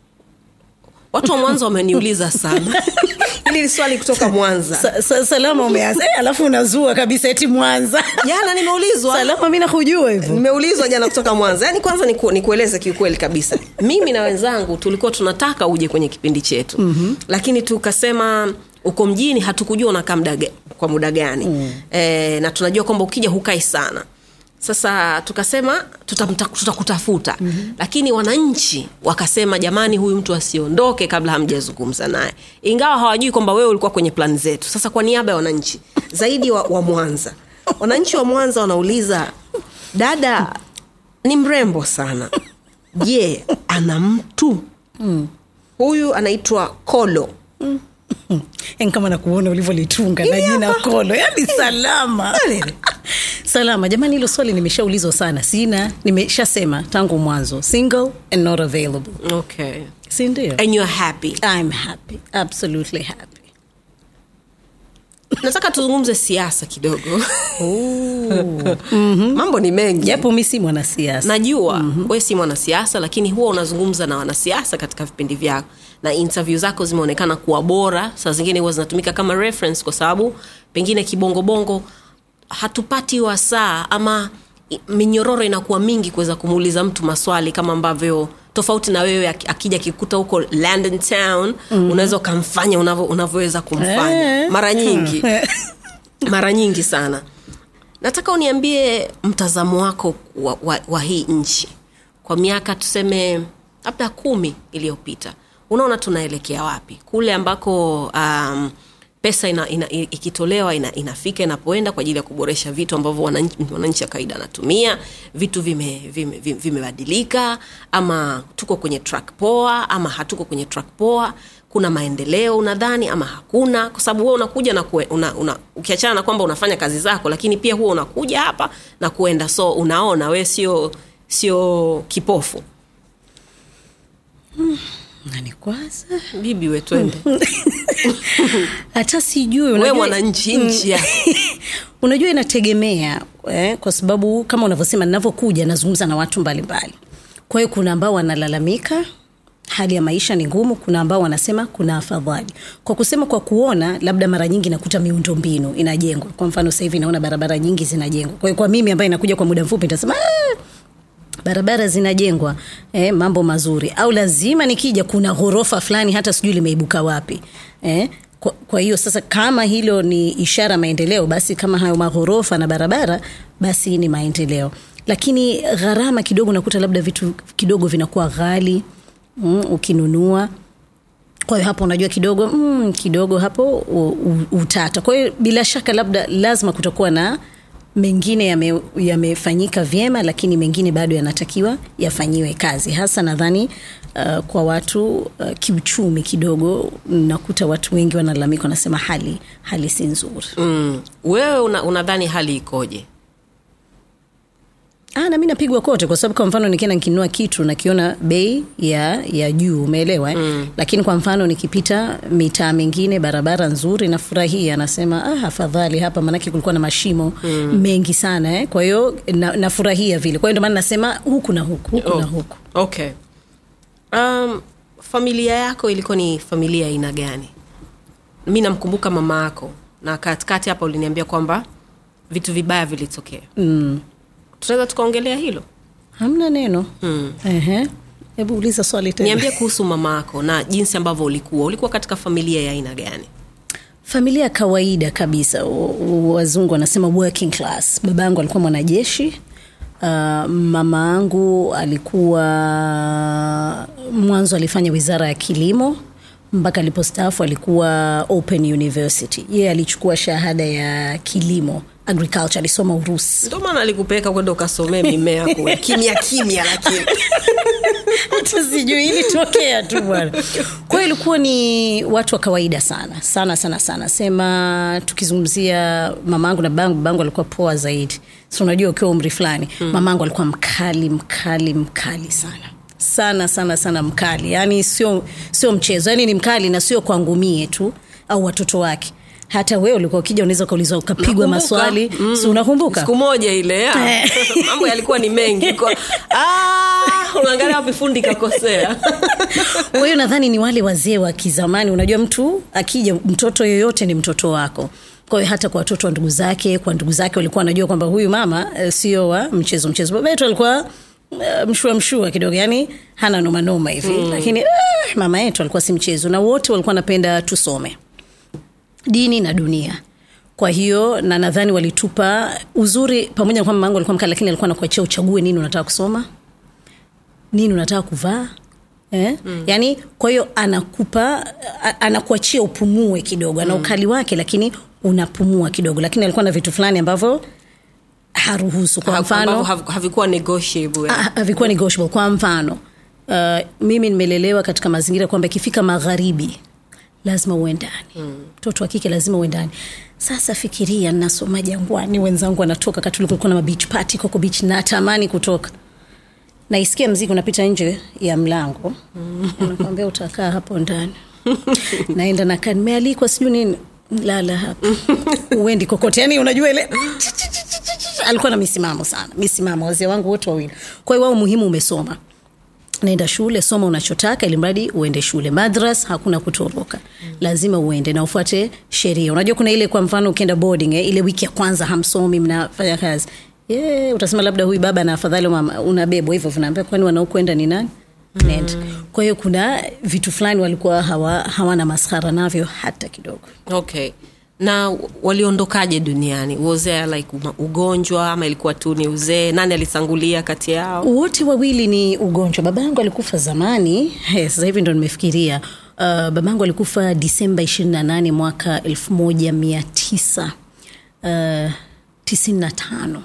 watu wa mwanza wameniuliza sana hili ni swali kutoka mwanza Sa, sa, salama umeanza Eh, alafu unazua kabisa eti mwanza jana nimeulizwa salama mi nakujua hivyo nimeulizwa jana kutoka mwanza yaani kwanza niku, nikueleze kiukweli kabisa mimi na wenzangu tulikuwa tunataka uje kwenye kipindi chetu mm-hmm. lakini tukasema uko mjini hatukujua unakaa muda ga- kwa muda gani mm. e, na tunajua kwamba ukija hukai sana sasa tukasema tutamta- tutakutafuta mm-hmm. lakini wananchi wakasema jamani huyu mtu asiondoke kabla hamjazungumza naye ingawa hawajui kwamba wewe ulikuwa kwenye plani zetu sasa kwa niaba ya wananchi zaidi wa, wa mwanza wananchi wa mwanza wanauliza dada ni mrembo sana je ana mtu mm. huyu anaitwa kolo yani kama nakuona ulivyolitunga na jina kolo yani salama salama jamani hilo swali nimeshaulizwa sana sina nimeshasema tangu mwanzo single and not available okay si ndio and you're happy i'm happy absolutely happy nataka tuzungumze siasa kidogo mambo ni mengi japo mi si mwanasiasa najua mm-hmm. we si mwanasiasa lakini huwa unazungumza na wanasiasa katika vipindi vyako na interview zako zimeonekana kuwa bora saa zingine huwa zinatumika kama reference kwa sababu pengine kibongobongo hatupati wasaa ama i- minyororo inakuwa mingi kuweza kumuuliza mtu maswali kama ambavyo tofauti na wewe aki- akija kikuta huko london town mm-hmm. unaweza ukamfanya unavyo- unavyoweza kumfanya Eh. mara nyingi mara nyingi sana nataka uniambie mtazamo wako wa, wa, wa hii nchi kwa miaka tuseme labda kumi iliyopita unaona tunaelekea wapi kule ambako um, pesa ina, ina, i- ikitolewa ina, inafika inapoenda kwa ajili ya kuboresha vitu ambavyo wananchi wananchi wa kawaida anatumia vitu vimebadilika vime, vime vimebadilika, ama tuko kwenye track poa ama hatuko kwenye track poa kuna maendeleo unadhani ama hakuna kwa sababu wewe unakuja na kue, una, una, ukiachana na kwamba unafanya kazi zako lakini pia huwa unakuja hapa na kuenda so unaona we sio sio kipofu nani kwanza bibi we twende hata sijui we unajua- mwananchi nchi yako unajua inategemea eh, kwa sababu kama unavyosema ninavyokuja nazungumza na watu mbalimbali kwa hiyo kuna ambao wanalalamika hali ya maisha ni ngumu kuna ambao wanasema kuna afadhali kwa kusema kwa kuona labda mara nyingi nakuta miundo mbinu inajengwa kwa mfano sasa hivi naona barabara nyingi zinajengwa kwa hiyo kwa mimi ambaye inakuja kwa muda mfupi nitasema "Ah, barabara zinajengwa eh, mambo mazuri au lazima nikija kuna ghorofa fulani hata sijui limeibuka wapi eh, kwa, kwa hiyo sasa kama hilo ni ishara maendeleo basi kama hayo maghorofa na barabara basi ni maendeleo lakini gharama kidogo nakuta labda vitu kidogo vinakuwa ghali mm, ukinunua kwa hiyo hapo unajua kidogo mm, kidogo hapo u, u, utata kwa hiyo bila shaka labda lazima kutakuwa na mengine yame- yamefanyika yame vyema lakini mengine bado yanatakiwa yafanyiwe kazi hasa nadhani uh, kwa watu uh, kiuchumi kidogo nakuta watu wengi wanalalamika wanasema hali hali si nzuri mm. wewe una- unadhani hali ikoje Ah, na mi napigwa kote kwa sababu kwa mfano nikienda nikinunua kitu nakiona bei ya ya juu umeelewa eh? mm. lakini kwa mfano nikipita mitaa mingine barabara nzuri nafurahia nasema ah, afadhali hapa maanake kulikuwa na mashimo mm. mengi sana eh? kwa hiyo na, nafurahia vile kwa hiyo ndio maana nasema huku na huku huku na huku okay um, familia yako ilikuwa ni familia aina gani mi namkumbuka mama yako na katikati hapa uliniambia kwamba vitu vibaya vilitokea mm. tunaweza tukaongelea hilo hamna neno mm. Ehe. hebu uliza swali tena niambie kuhusu mama yako na jinsi ambavyo ulikuwa ulikuwa katika familia ya aina gani familia ya kawaida kabisa U- u- wazungu wanasema working class baba yangu alikuwa mwanajeshi uh, mama yangu alikuwa mwanzo alifanya wizara ya kilimo mpaka alipostaafu alikuwa open university yeye alichukua shahada ya kilimo agriculture alisoma urusi ndio maana alikupeleka kwenda ukasomee mimea kule kimya kimya lakini hata sijui ilitokea tu bwana kwa hiyo ilikuwa ni watu wa kawaida sana sana sana sana sema tukizungumzia mamangu na babangu babangu alikuwa poa zaidi so unajua ukiwa umri fulani mm. mamangu alikuwa mkali mkali mkali sana sana sana sana mkali yaani sio sio mchezo yaani ni mkali na sio kwangu mie tu au watoto wake hata wewe ulikuwa ukija unaweza ukaulizwa ukapigwa Nakumbuka. maswali Mm. si unakumbuka siku moja ile ya. Eh. mambo yalikuwa ni mengi Kwa- Ah, unaangalia wapi fundi kakosea kwa hiyo nadhani ni wale wazee wa kizamani unajua mtu akija mtoto yoyote ni mtoto wako kwa hiyo hata kwa watoto wa ndugu zake kwa ndugu zake walikuwa wanajua kwamba huyu mama e, sio wa mchezo mchezo baba yetu alikuwa e, mshua mshua kidogo yani hana nomanoma hivi mm. lakini eh, mama yetu alikuwa si mchezo na wote walikuwa wanapenda tusome dini na dunia kwa hiyo na nadhani walitupa uzuri pamoja na kwamba mangu alikuwa mkali lakini alikuwa anakuachia uchague nini unataka kusoma nini unataka kuvaa Eh? Mm. yaani kwa hiyo anakupa a- anakuachia upumue kidogo ana ukali wake lakini unapumua kidogo lakini alikuwa na vitu fulani ambavyo haruhusu kwa ambavyo mfano hav- havikuwa negotiable Ah, havikuwa negotiable kwa mfano uh, mimi nimelelewa katika mazingira kwamba ikifika magharibi lazima uwe ndani mtoto wa kike lazima uwe ndani sasa fikiria nasoma jangwani wenzangu wanatoka kati kulikuwa na beach party koko beach natamani kutoka naisikia mziki unapita nje ya mlango nakwambia utakaa hapo ndani naenda nakaa nimealikwa sijui nini lala hapa uendi kokote yani unajua ile alikuwa na misimamo sana misimamo wazee wangu wote wawili kwa hiyo wao muhimu umesoma naenda shule soma unachotaka ili mradi uende shule madras hakuna kutoroka lazima uende na ufuate sheria unajua kuna ile kwa mfano ukienda boarding eh, ile wiki ya kwanza hamsomi mnafanya kazi yeah, utasema labda huyu baba na afadhali mama unabebwa hivyo vinaambia kwani wanaokwenda ni nani nenda kwa hiyo kuna vitu fulani walikuwa hawa, hawana maskhara navyo hata kidogo okay na waliondokaje duniani was there like uma- ugonjwa ama ilikuwa tu ni uzee nani alitangulia kati yao wote wawili ni ugonjwa baba yangu alikufa zamani He, sasa hivi ndo nimefikiria uh, baba yangu alikufa disemba 28 mwaka 1995 uh, 95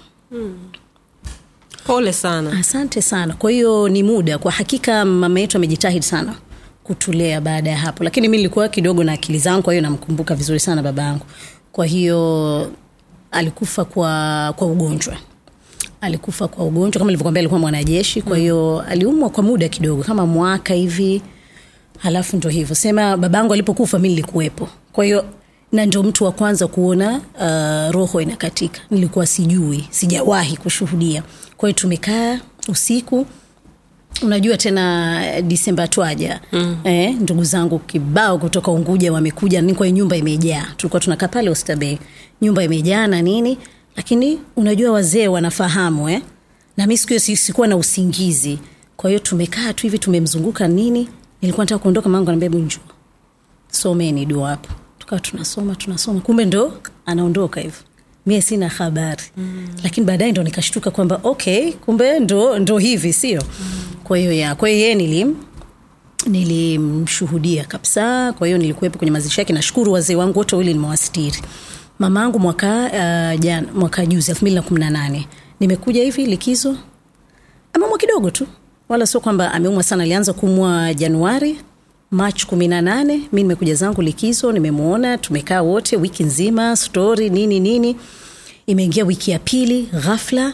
pole sana asante sana kwa hiyo ni muda kwa hakika mama yetu amejitahidi sana kutulea baada ya hapo lakini mi nilikuwa kidogo na akili zangu kwa hiyo namkumbuka vizuri sana baba yangu kwa hiyo alikufa kwa kwa ugonjwa alikufa kwa ugonjwa kama ilivyokwambia alikuwa mwanajeshi kwa hiyo aliumwa kwa muda kidogo kama mwaka hivi halafu ndo hivyo sema babangu alipokufa mi nilikuwepo kwa hiyo na ndio mtu wa kwanza kuona uh, roho inakatika nilikuwa sijui sijawahi kushuhudia kwa hiyo tumekaa usiku unajua tena eh, disemba twaja mm. eh, ndugu zangu kibao kutoka unguja wamekuja ni kwa nyumba imejaa tulikuwa tunakaa pale Oysterbay nyumba imejaa na nini lakini unajua wazee wanafahamu eh? na mi siku hiyo si- sikuwa na usingizi kwa hiyo tumekaa tu hivi tumemzunguka nini nilikuwa nataka kuondoka mangu anaambia hebu njoo someni dua hapo tukawa tunasoma tunasoma kumbe ndo anaondoka hivyo mie sina habari mm. lakini baadaye ndo nikashtuka kwamba okay kumbe ndo, ndo hivi sio mm. kwa hiyo ya kwa hiyo yeye nilim nilimshuhudia kabisa kwa hiyo nilikuwepo kwenye mazishi yake nashukuru wazee wangu wote wawili nimewastiri mama yangu mwaka uh, jan, mwaka juzi elfu mbili na kumi na nane nimekuja hivi likizo ameumwa kidogo tu wala sio kwamba ameumwa sana alianza kuumwa januari mach kumi na nane mi nimekuja zangu likizo nimemwona tumekaa wote wiki nzima stori nini nini imeingia wiki ya pili ghafla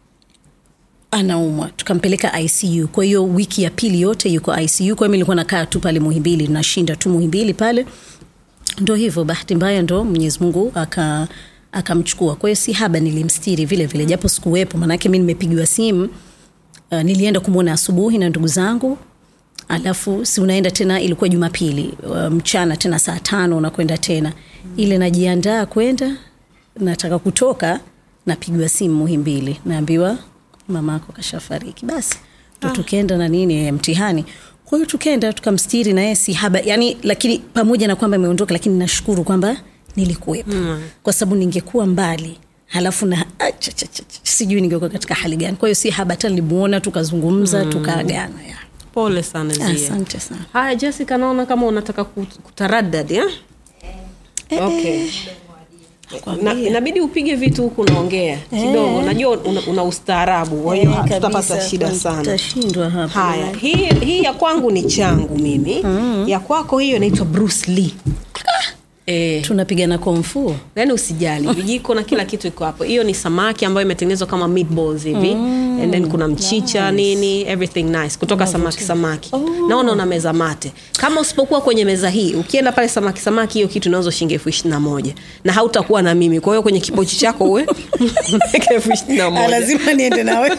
anaumwa tukampeleka icu kwa hiyo wiki ya pili yote yuko icu kwa hiyo mi nilikuwa nakaa tu pale muhimbili nashinda tu muhimbili pale ndo hivyo bahati mbaya ndo mwenyezi mungu aka akamchukua kwa hiyo si haba nilimstiri vile vile japo sikuwepo maanake mi nimepigiwa simu uh, nilienda kumwona asubuhi na ndugu zangu alafu si unaenda tena ilikuwa jumapili uh, mchana tena saa tano unakwenda tena ile najiandaa kwenda nataka kutoka napigiwa simu muhimbili naambiwa mamako kashafariki basi ndo tukaenda na nini eh, mtihani kwa hiyo tukaenda tukamstiri naye si haba yani lakini pamoja na kwamba imeondoka lakini nashukuru kwamba nilikuwepo mm. kwa sababu ningekuwa mbali halafu na ah, cha, cha, cha, cha, sijui ningekuwa katika hali gani kwa hiyo si haba hata nilimuona tukazungumza mm. tukaagana ya. pole sana Zia. asante sana haya jessica naona kama unataka kut- kutaradad eh? okay. Na, inabidi upige vitu huku unaongea kidogo najua una, una ustaarabu kwa hiyo Eh, tutapata kabisa, shida kwa- sana tutashindwa hapa haya hii, hii ya kwangu ni changu mimi ya kwako hiyo inaitwa bruce lee eh, tunapigana komfu yani usijali vijiko na kila kitu iko hapo hiyo ni samaki ambayo imetengenezwa kama meatballs hivi mm, and then kuna mchicha nice. nini everything nice kutoka samaki samaki oh. naona una meza mate kama usipokuwa kwenye meza hii ukienda pale samaki samaki hiyo kitu inauzwa shilingi elfu ishiri na moja na hautakuwa na mimi kwa hiyo kwenye kipochi chako uwe unaweka elfu ishiri na moja lazima niende nawe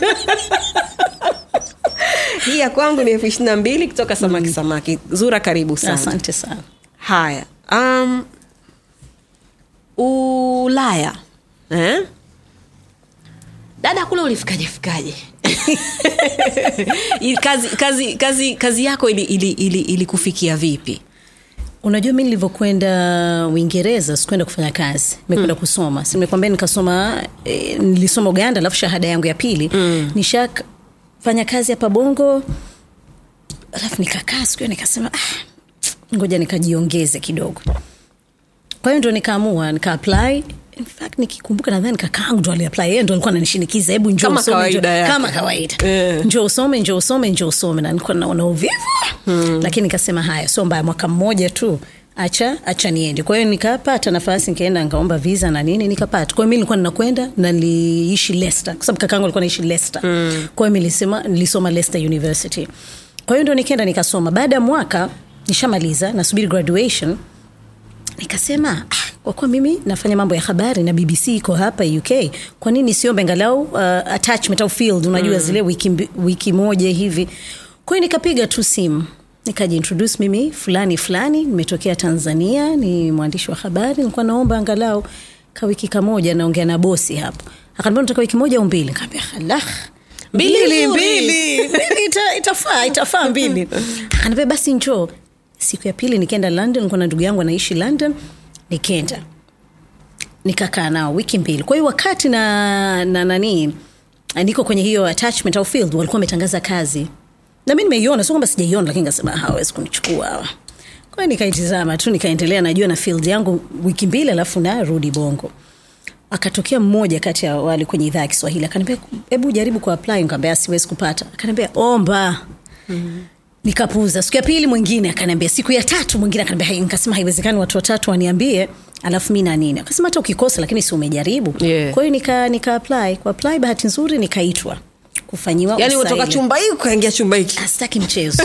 hii ya kwangu ni elfu ishiri na mbili kutoka samaki samaki zura karibu sana asante sana haya um, ulaya eh? dada kule ulifikaje fikaje Ili- kazi, kazi, kazi, kazi yako ilikufikia ili, ili, ili kufikia vipi unajua mi nilivyokwenda uingereza sikuenda kufanya kazi nimekwenda mm. kusoma si nimekwambia nikasoma e, nilisoma uganda alafu shahada yangu ya pili mm. nishafanya kazi hapa bongo alafu nikakaa siku hiyo nikasema ah, ngoja nikajiongeze kidogo kwa hiyo ndo nikaamua nikaapply In fact nikikumbuka nadhani kakaangu ndo aliapply yeye ndo alikuwa ananishinikiza hebu njoo Kama usome, kawaida njoo- yake. kama kawaida Eh. njoo usome njoo usome njoo usome na nilikuwa naona uvivu hmm. lakini nikasema haya sio mbaya mwaka mmoja tu acha acha niende kwa hiyo nikapata nafasi nikaenda nikaomba visa na nini nikapata kwa hiyo mi nilikuwa ninakwenda na niliishi Leicester kwa sababu kakaangu alikuwa naishi Leicester mm. kwa hiyo mi nilisema nilisoma Leicester University kwa hiyo ndo nikaenda nikasoma baada ya mwaka nishamaliza nasubiri graduation nikasema ah, kwa kuwa mimi nafanya mambo ya habari na bbc iko hapa uk kwa nini siombe ngalau uh, attachment au field unajua mm. zile wiki, mbi- wiki moja hivi kwa hiyo nikapiga tu simu nikajiintroduce mimi fulani fulani nimetokea tanzania ni mwandishi wa habari nilikuwa naomba angalau kawiki kamoja naongea na bosi hapo akaniambia nataka wiki moja au mbili nikaambia halah Mbili mbili nzuri. mbili Mbili ita, itafaa itafaa mbili akaniambia basi njoo siku ya pili nikaenda london nilikuwa na ndugu yangu anaishi london nikaenda nikakaa nao wiki mbili kwa hiyo wakati na na nani niko kwenye hiyo attachment au field walikuwa wametangaza kazi na mi nimeiona sio kwamba sijaiona lakini kasema hawezi kunichukua hawa kwa hiyo nikaitizama tu nikaendelea najua na field yangu wiki mbili alafu narudi bongo akatokea mmoja kati ya wale kwenye idhaa ya kiswahili akaniambia hebu jaribu kuapply nikaambia siwezi kupata akaniambia omba mm-hmm nikapuuza siku ya pili mwingine akaniambia siku ya tatu mwingine akaniambia "Hai," nikasema haiwezekani watu watatu waniambie alafu mi na nini akasema hata ukikosa lakini si umejaribu Yeah. kwa hiyo nika, nika apply kwa apply bahati nzuri nikaitwa kufanyiwa yaani usaili. kutoka chumba hii ukaingia chumba hiki sitaki mchezo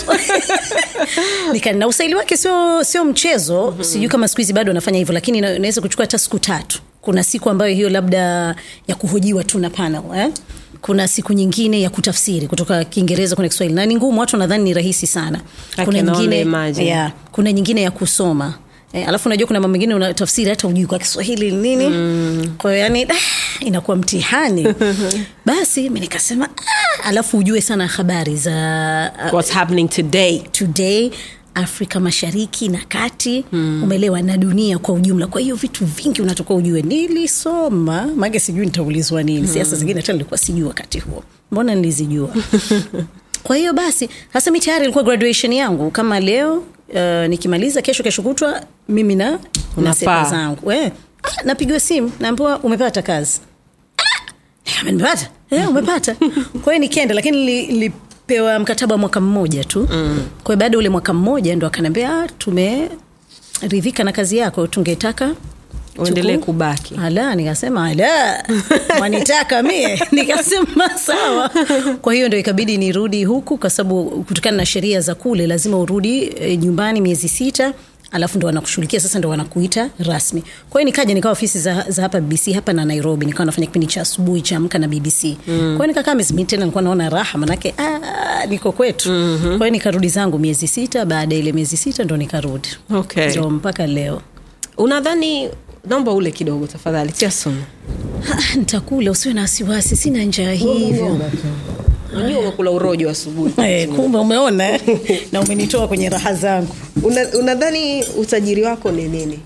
Nika- na usaili wake sio sio mchezo mm-hmm. sijui kama siku hizi bado anafanya hivyo lakini ina- inaweza kuchukua hata siku tatu kuna siku ambayo hiyo labda ya kuhojiwa tu na panel eh? kuna siku nyingine ya kutafsiri kutoka kiingereza kwenda kiswahili na ni ngumu watu nadhani ni rahisi sana I kuna can only nyingine, imagine. yeah, kuna nyingine ya kusoma E, alafu unajua kuna mambo mengine unatafsiri hata ujui kwa kiswahili ni nini mm. kwa hiyo yani ah, inakuwa mtihani basi mi nikasema ah, alafu ujue sana habari za uh, what's happening today today afrika mashariki na kati hmm. umeelewa na dunia kwa ujumla kwa hiyo vitu vingi unatoka ujue nilisoma maake sijui nitaulizwa nini hmm. siasa zingine hata nilikuwa sijui wakati huo mbona nilizijua kwa hiyo basi hasa mi tayari ilikuwa graduation yangu kama leo uh, nikimaliza kesho kesho kutwa mimi na na Unapaa. sepa zangu eh, ah, napigiwa simu naambiwa umepata kazi Ah, nimepata eh, umepata kwa hiyo nikienda lakini nili- nilipewa mkataba wa mwaka mmoja tu mm. kwa hiyo baada ya ule mwaka mmoja ndo akaniambia "Ah, tumeridhika na kazi yako tungetaka uendelee tuku- kubaki ala nikasema ala wanitaka mie nikasema sawa kwa hiyo ndo ikabidi nirudi huku kwa sababu kutokana na sheria za kule lazima urudi e, nyumbani miezi sita alafu ndo wanakushughulikia sasa ndo wanakuita rasmi kwa hiyo nikaja nikawa ofisi za, za hapa bbc hapa na nairobi nikawa nafanya kipindi cha asubuhi cha amka na bbc mm. kwa hiyo nikakaa miezi mingi tena nilikuwa naona raha manake ah, niko kwetu mm-hmm. kwa hiyo nikarudi zangu miezi sita baada ya ile miezi sita ndo nikarudi okay. ndo mpaka leo unadhani naomba ule kidogo tafadhali tia sumu Ah, nitakula usiwe na wasiwasi sina njaa hivyo unajua umekula urojo asubuhi Eh, kumbe umeona eh? na umenitoa kwenye raha zangu Una- unadhani utajiri wako ni nini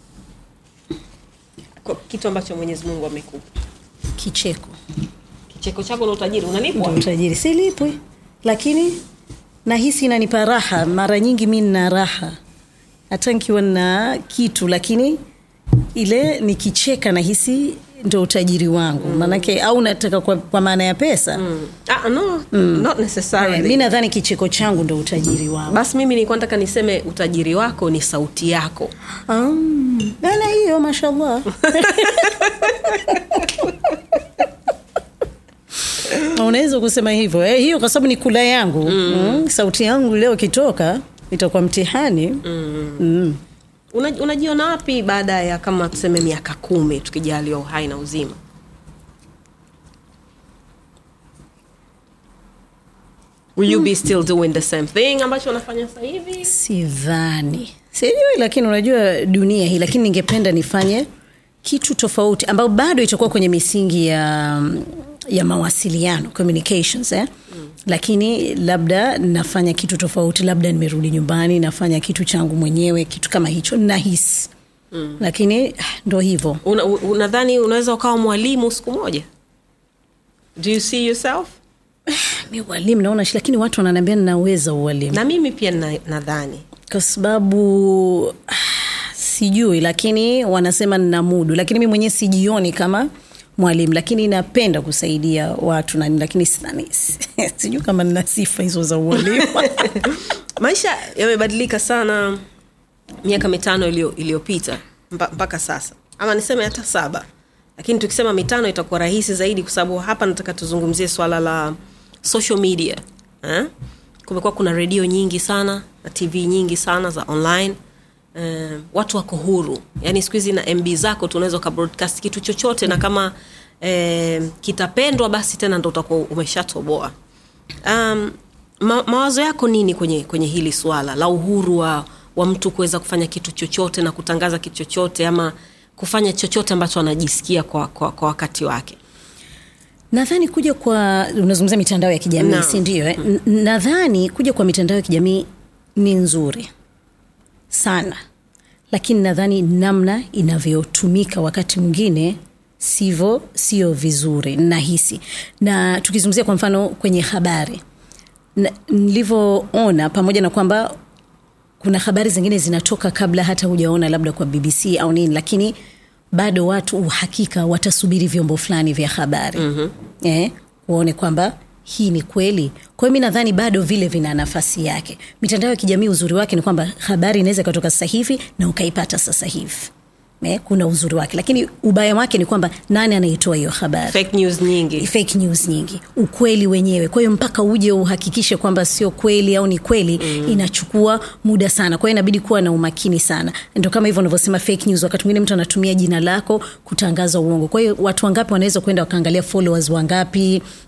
Kwa kitu ambacho mwenyezi mungu amekupa kicheko kicheko chako na utajiri ndio unalipwa utajiri silipwi lakini nahisi inanipa raha mara nyingi mi nina raha hata nkiwa na kitu lakini ile nikicheka nahisi ndo utajiri wangu mm. maanake au nataka kwa, kwa maana ya pesa mm. ah, no, not necessarily. mi nadhani kicheko changu ndo utajiri wangu basi mimi nilikuwa nataka niseme utajiri wako ni sauti yako um, ana hiyo mashallah unaweza kusema hivyo eh, hiyo kwa sababu ni kula yangu mm. Mm, sauti yangu leo ikitoka itakuwa mtihani mm. Mm. Una, unajiona wapi baada ya kama tuseme miaka kumi tukijaliwa uhai na uzima will you be still doing the same thing ambacho unafanya sasa hivi sidhani sijui lakini unajua dunia hii lakini ningependa nifanye kitu tofauti ambao bado itakuwa kwenye misingi ya ya mawasiliano communications eh? mm. lakini labda nafanya kitu tofauti labda nimerudi nyumbani nafanya kitu changu mwenyewe kitu kama hicho nahisi mm. lakini ah, ndo hivyo Una- u- unadhani unaweza ukawa mwalimu siku moja do you see yourself mi ualimu naona shi lakini watu wananiambia ninaweza ualimu na mimi pia na- nadhani kwa sababu ah, sijui lakini wanasema nina mudu lakini mi mwenyewe sijioni kama mwalimu lakini napenda kusaidia watu na lakini sidhani sijui kama nina sifa hizo za ualimu maisha yamebadilika sana miaka mitano iliyo- iliyopita mpa- mpaka sasa ama niseme hata saba lakini tukisema mitano itakuwa rahisi zaidi kwa sababu hapa nataka tuzungumzie swala la social media eh? kumekuwa kuna redio nyingi sana na tv nyingi sana za online eh, watu wako huru yaani siku hizi na mb zako tunaweza ukabroadcast kitu chochote na kama eh, kitapendwa basi tena ndo utakuwa umeshatoboa um, ma, mawazo yako nini kwenye kwenye hili swala la uhuru wa, wa mtu kuweza kufanya kitu chochote na kutangaza kitu chochote ama kufanya chochote ambacho anajisikia kwa, kwa, kwa wakati wake nadhani kuja kwa unazungumzia mitandao ya kijamii Naam. si ndio eh? N- nadhani kuja kwa mitandao ya kijamii ni nzuri sana lakini nadhani namna inavyotumika wakati mwingine sivyo sio vizuri nahisi na tukizungumzia kwa mfano kwenye habari Na- nilivyoona pamoja na kwamba kuna habari zingine zinatoka kabla hata hujaona labda kwa bbc au nini lakini bado watu uhakika watasubiri vyombo fulani vya habari mm-hmm. eh, waone kwamba hii ni kweli kwa hiyo mi nadhani bado vile vina nafasi yake mitandao ya kijamii uzuri wake ni kwamba habari inaweza ikatoka sasa hivi na ukaipata sasa hivi eh, kuna uzuri wake lakini ubaya wake ni kwamba nani anaitoa hiyo habari fake news nyingi fake news nyingi ukweli wenyewe kwa hiyo mpaka uje uhakikishe kwamba sio kweli au ni kweli mm. inachukua muda sana kwa hiyo inabidi kuwa na umakini sana ndo kama hivyo unavyosema fake news wakati mwingine mtu anatumia jina lako kutangaza uongo kwa hiyo watu wangapi wanaweza kwenda wakaangalia followers wangapi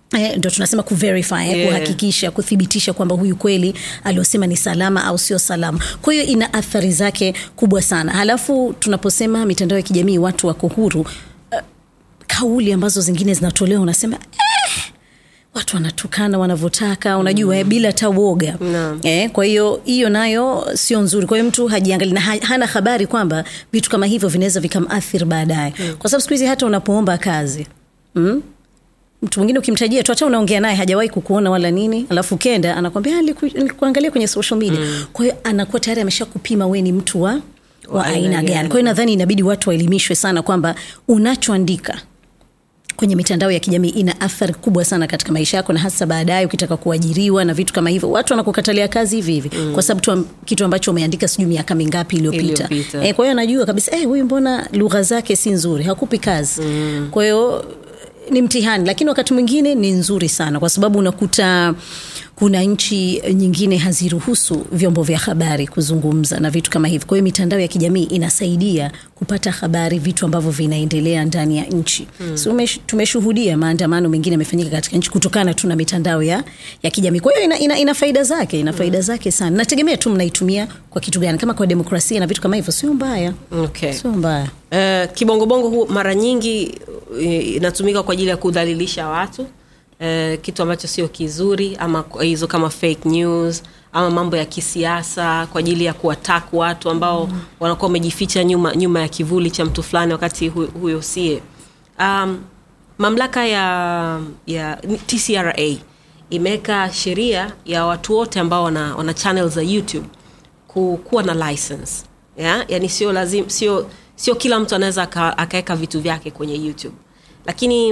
Eh, ndo tunasema kuverify eh, Yeah. kuhakikisha kuthibitisha kwamba huyu kweli aliosema ni salama au sio salama kwa hiyo ina athari zake kubwa sana halafu tunaposema mitandao ya kijamii watu wako huru uh, kauli ambazo zingine zinatolewa unasema eh, watu wanatukana wanavyotaka unajua mm. bila hata woga Naam. eh, kwa hiyo hiyo nayo sio nzuri kwa hiyo mtu hajiangali na ha- hana habari kwamba vitu kama hivyo vinaweza vikamathiri baadaye mm. kwa sababu siku hizi hata unapoomba kazi mm? mtu mwingine ukimtajia tu hata unaongea naye hajawahi kukuona wala nini alafu ukenda anakwambia "Ah, niliku- nilikuangalia kwenye social media mm. kwa hiyo anakuwa tayari amesha kupima we ni mtu wa wa aina gani kwa hiyo nadhani inabidi watu waelimishwe sana kwamba unachoandika kwenye mitandao ya kijamii ina athari kubwa sana katika maisha yako na hasa baadaye ukitaka kuajiriwa na vitu kama hivyo watu wanakukatalia kazi hivi hivi mm. kwa sababu tu am- kitu ambacho umeandika sijui miaka mingapi iliyopita Iliyopita. e, kwa hiyo anajua kabisa eh, huyu mbona lugha zake si nzuri hakupi kazi mm. kwa hiyo ni mtihani lakini wakati mwingine ni nzuri sana kwa sababu unakuta kuna nchi nyingine haziruhusu vyombo vya habari kuzungumza na vitu kama hivi kwa hiyo mitandao ya kijamii inasaidia kupata habari vitu ambavyo vinaendelea ndani ya nchi hmm. so, umesh- tumeshuhudia maandamano mengine yamefanyika katika nchi kutokana tu na mitandao ya, ya kijamii kwa hiyo ina, ina, ina faida zake ina faida zake sana nategemea tu mnaitumia kwa kitu gani kama kwa demokrasia na vitu kama hivyo sio mbaya okay. sio mbaya Uh, kibongobongo huu mara nyingi uh, inatumika kwa ajili ya kudhalilisha watu uh, kitu ambacho sio kizuri ama k- hizo kama fake news ama mambo ya kisiasa kwa ajili ya kuwatak watu ambao mm. wanakuwa wamejificha nyuma, nyuma ya kivuli cha mtu fulani wakati hu, huyo sie um, mamlaka ya, ya tcra imeweka sheria ya watu wote ambao wana, wana channel za youtube ku- kuwa na license yeah? yani sio lazim sio sio kila mtu anaweza aka- akaweka vitu vyake kwenye youtube lakini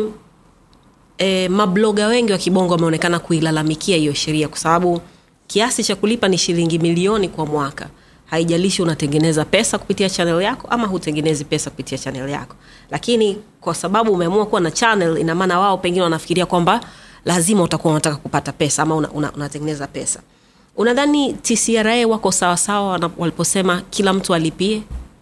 e, mabloga wengi wa kibongo wameonekana kuilalamikia hiyo sheria kwa sababu kiasi cha kulipa ni shilingi milioni kwa mwaka haijalishi unatengeneza pesa kupitia channel yako ama hutengenezi pesa kupitia channel yako lakini kwa sababu umeamua kuwa na channel ina maana wao pengine wanafikiria kwamba lazima utakuwa unataka kupata pesa ama unatengeneza una, unatengeneza pesa unadhani tcra wako sawasawa wana- waliposema kila mtu alipie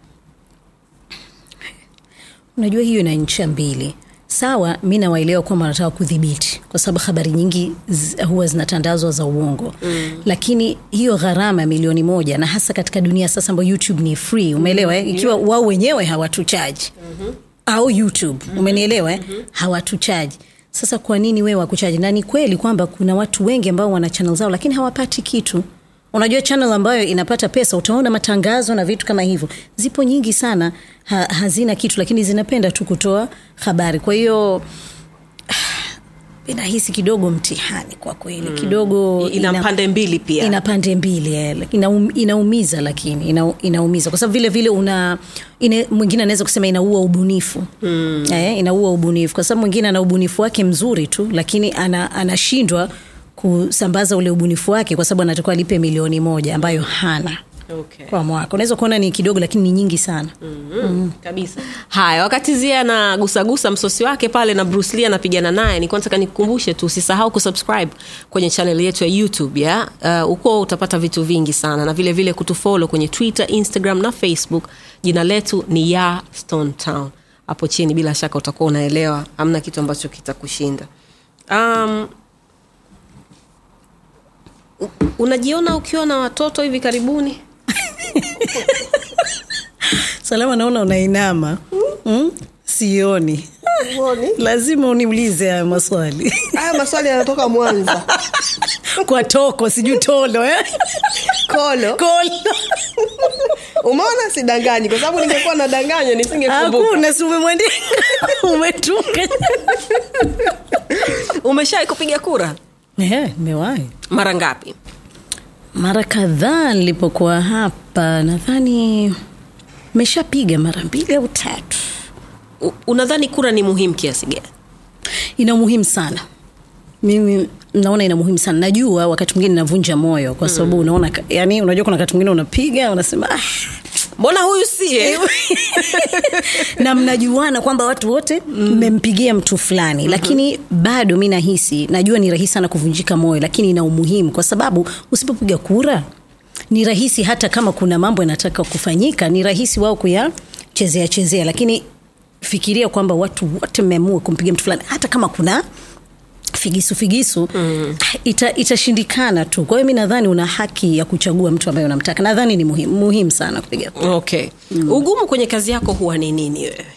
unajua hiyo ina ncha mbili sawa mi nawaelewa kwamba wanataka kudhibiti kwa sababu habari nyingi z- huwa zinatandazwa za uongo mm. lakini hiyo gharama ya milioni moja na hasa katika dunia sasa ambayo youtube ni free umeelewa eh? ikiwa wao wenyewe hawatuchaji mm-hmm. au youtube mm-hmm. umenielewa eh? mm-hmm. hawatuchaji sasa kwa nini wewe wakuchaji na ni kweli kwamba kuna watu wengi ambao wana channel zao lakini hawapati kitu unajua channel ambayo inapata pesa utaona matangazo na vitu kama hivyo zipo nyingi sana ha, hazina kitu lakini zinapenda tu kutoa habari kwa hiyo inahisi kidogo mtihani kwa kweli kidogo ina pande mbili pia ina pande mbili eh, laki- inaum, inaumiza lakini ina, inaumiza kwa sababu vile vile una ine, mwingine anaweza kusema inaua ubunifu mm. eh, inaua ubunifu kwa sababu mwingine ana ubunifu wake mzuri tu lakini ana, anashindwa kusambaza ule ubunifu wake kwa sababu anatakiwa alipe milioni moja ambayo hana okay. kwa mwaka unaweza kuona ni kidogo lakini ni nyingi sana mm-hmm. kabisa haya wakati zia anagusagusa msosi wake pale na bruce lee anapigana naye nikuwa nataka nikukumbushe tu usisahau kusubscribe kwenye channel yetu ya youtube ya uh, uko utapata vitu vingi sana na vile vile kutufolo kwenye twitter instagram na facebook jina letu ni ya stone town hapo chini bila shaka utakuwa unaelewa amna kitu ambacho kitakushinda um, u- unajiona ukiwa na watoto hivi karibuni salama naona unainama mm? sioni lazima uniulize haya maswali haya maswali yanatoka mwanza kwa toko sijui tolo eh? kolo kolo umeona sidanganyi kwa sababu ningekuwa nadanganya nisingekumbuka hakuna si umemwandika umetunga umeshawai kupiga kura Eh, nimewahi mara ngapi mara kadhaa nilipokuwa hapa nadhani meshapiga mara mbili au tatu U- unadhani kura ni muhimu kiasi gani ina umuhimu sana mimi naona ina muhimu sana najua wakati mwingine navunja moyo kwa sababu unaona ka- yani unajua kuna wakati mwingine unapiga unasema ah, mbona huyu sie na mnajuana kwamba watu wote mmempigia mtu fulani mm-hmm. lakini bado mi nahisi najua ni rahisi sana kuvunjika moyo lakini ina umuhimu kwa sababu usipopiga kura ni rahisi hata kama kuna mambo yanataka kufanyika ni rahisi wao kuyachezea chezea lakini fikiria kwamba watu wote mmeamua kumpigia mtu fulani hata kama kuna figisu figisu mm. ita, itashindikana tu kwa hiyo mi nadhani una haki ya kuchagua mtu ambaye unamtaka nadhani ni muhimu muhimu sana kupiga kura. okay mm. ugumu kwenye kazi yako huwa ni nini wewe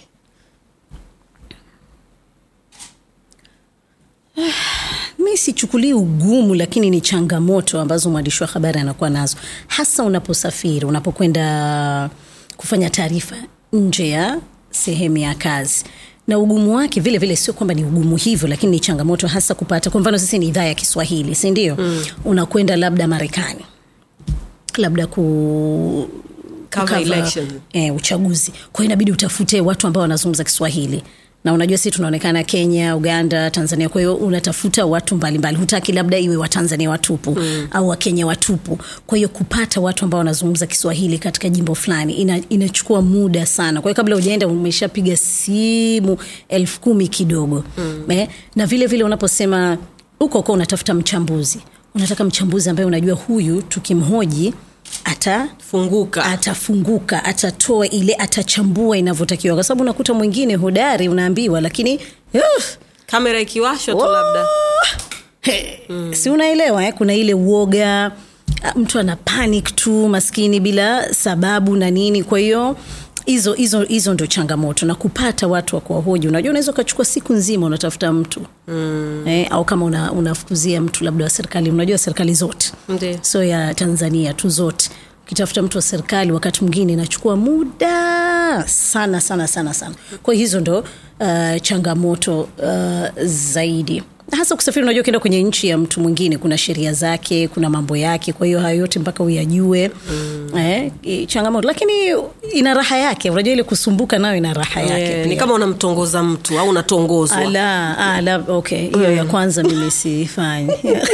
mi sichukulii ugumu lakini ni changamoto ambazo mwandishi wa habari anakuwa nazo hasa unaposafiri unapokwenda kufanya taarifa nje ya sehemu ya kazi na ugumu wake vile vile sio kwamba ni ugumu hivyo lakini ni changamoto hasa kupata kwa mfano sisi ni idhaa ya kiswahili si ndio mm. unakwenda labda marekani labda ku Cover cover, election. eh, uchaguzi kwa hiyo inabidi utafute watu ambao wanazungumza kiswahili na unajua sisi tunaonekana kenya uganda tanzania kwa hiyo unatafuta watu mbalimbali hutaki labda iwe watanzania watupu mm. au wakenya watupu kwa hiyo kupata watu ambao wanazungumza kiswahili katika jimbo fulani ina, inachukua muda sana kwa hiyo kabla ujaenda umeshapiga simu elfu kumi kidogo mm. eh, na vile vile unaposema huko huko unatafuta mchambuzi unataka mchambuzi ambaye unajua huyu tukimhoji ata funguka atafunguka atatoa ile atachambua inavyotakiwa kwa sababu unakuta mwingine hodari unaambiwa lakini uh, kamera ikiwashwa tu labda He, mm. si unaelewa eh? kuna ile uoga ah, mtu ana panic tu maskini bila sababu na nini kwa hiyo hizo hizo hizo ndo changamoto na kupata watu wa kuwahoji unajua unaweza ukachukua siku nzima unatafuta mtu mm. eh, au kama una, unafukuzia mtu labda wa serikali unajua serikali zote Ndiyo. sio ya tanzania tu zote ukitafuta mtu wa serikali wakati mwingine inachukua muda sana sana sana sana kwa hiyo hizo ndo uh, changamoto uh, zaidi hasa kusafiri unajua ukienda kwenye nchi ya mtu mwingine kuna sheria zake kuna mambo yake kwa hiyo hayo yote mpaka uyajue mm. eh, i- changamoto lakini ina raha yake unajua ile kusumbuka nayo ina raha yake Eh, pia. ni kama unamtongoza mtu au unatongozwa ala, ala okay hiyo ya kwanza mimi sifanyi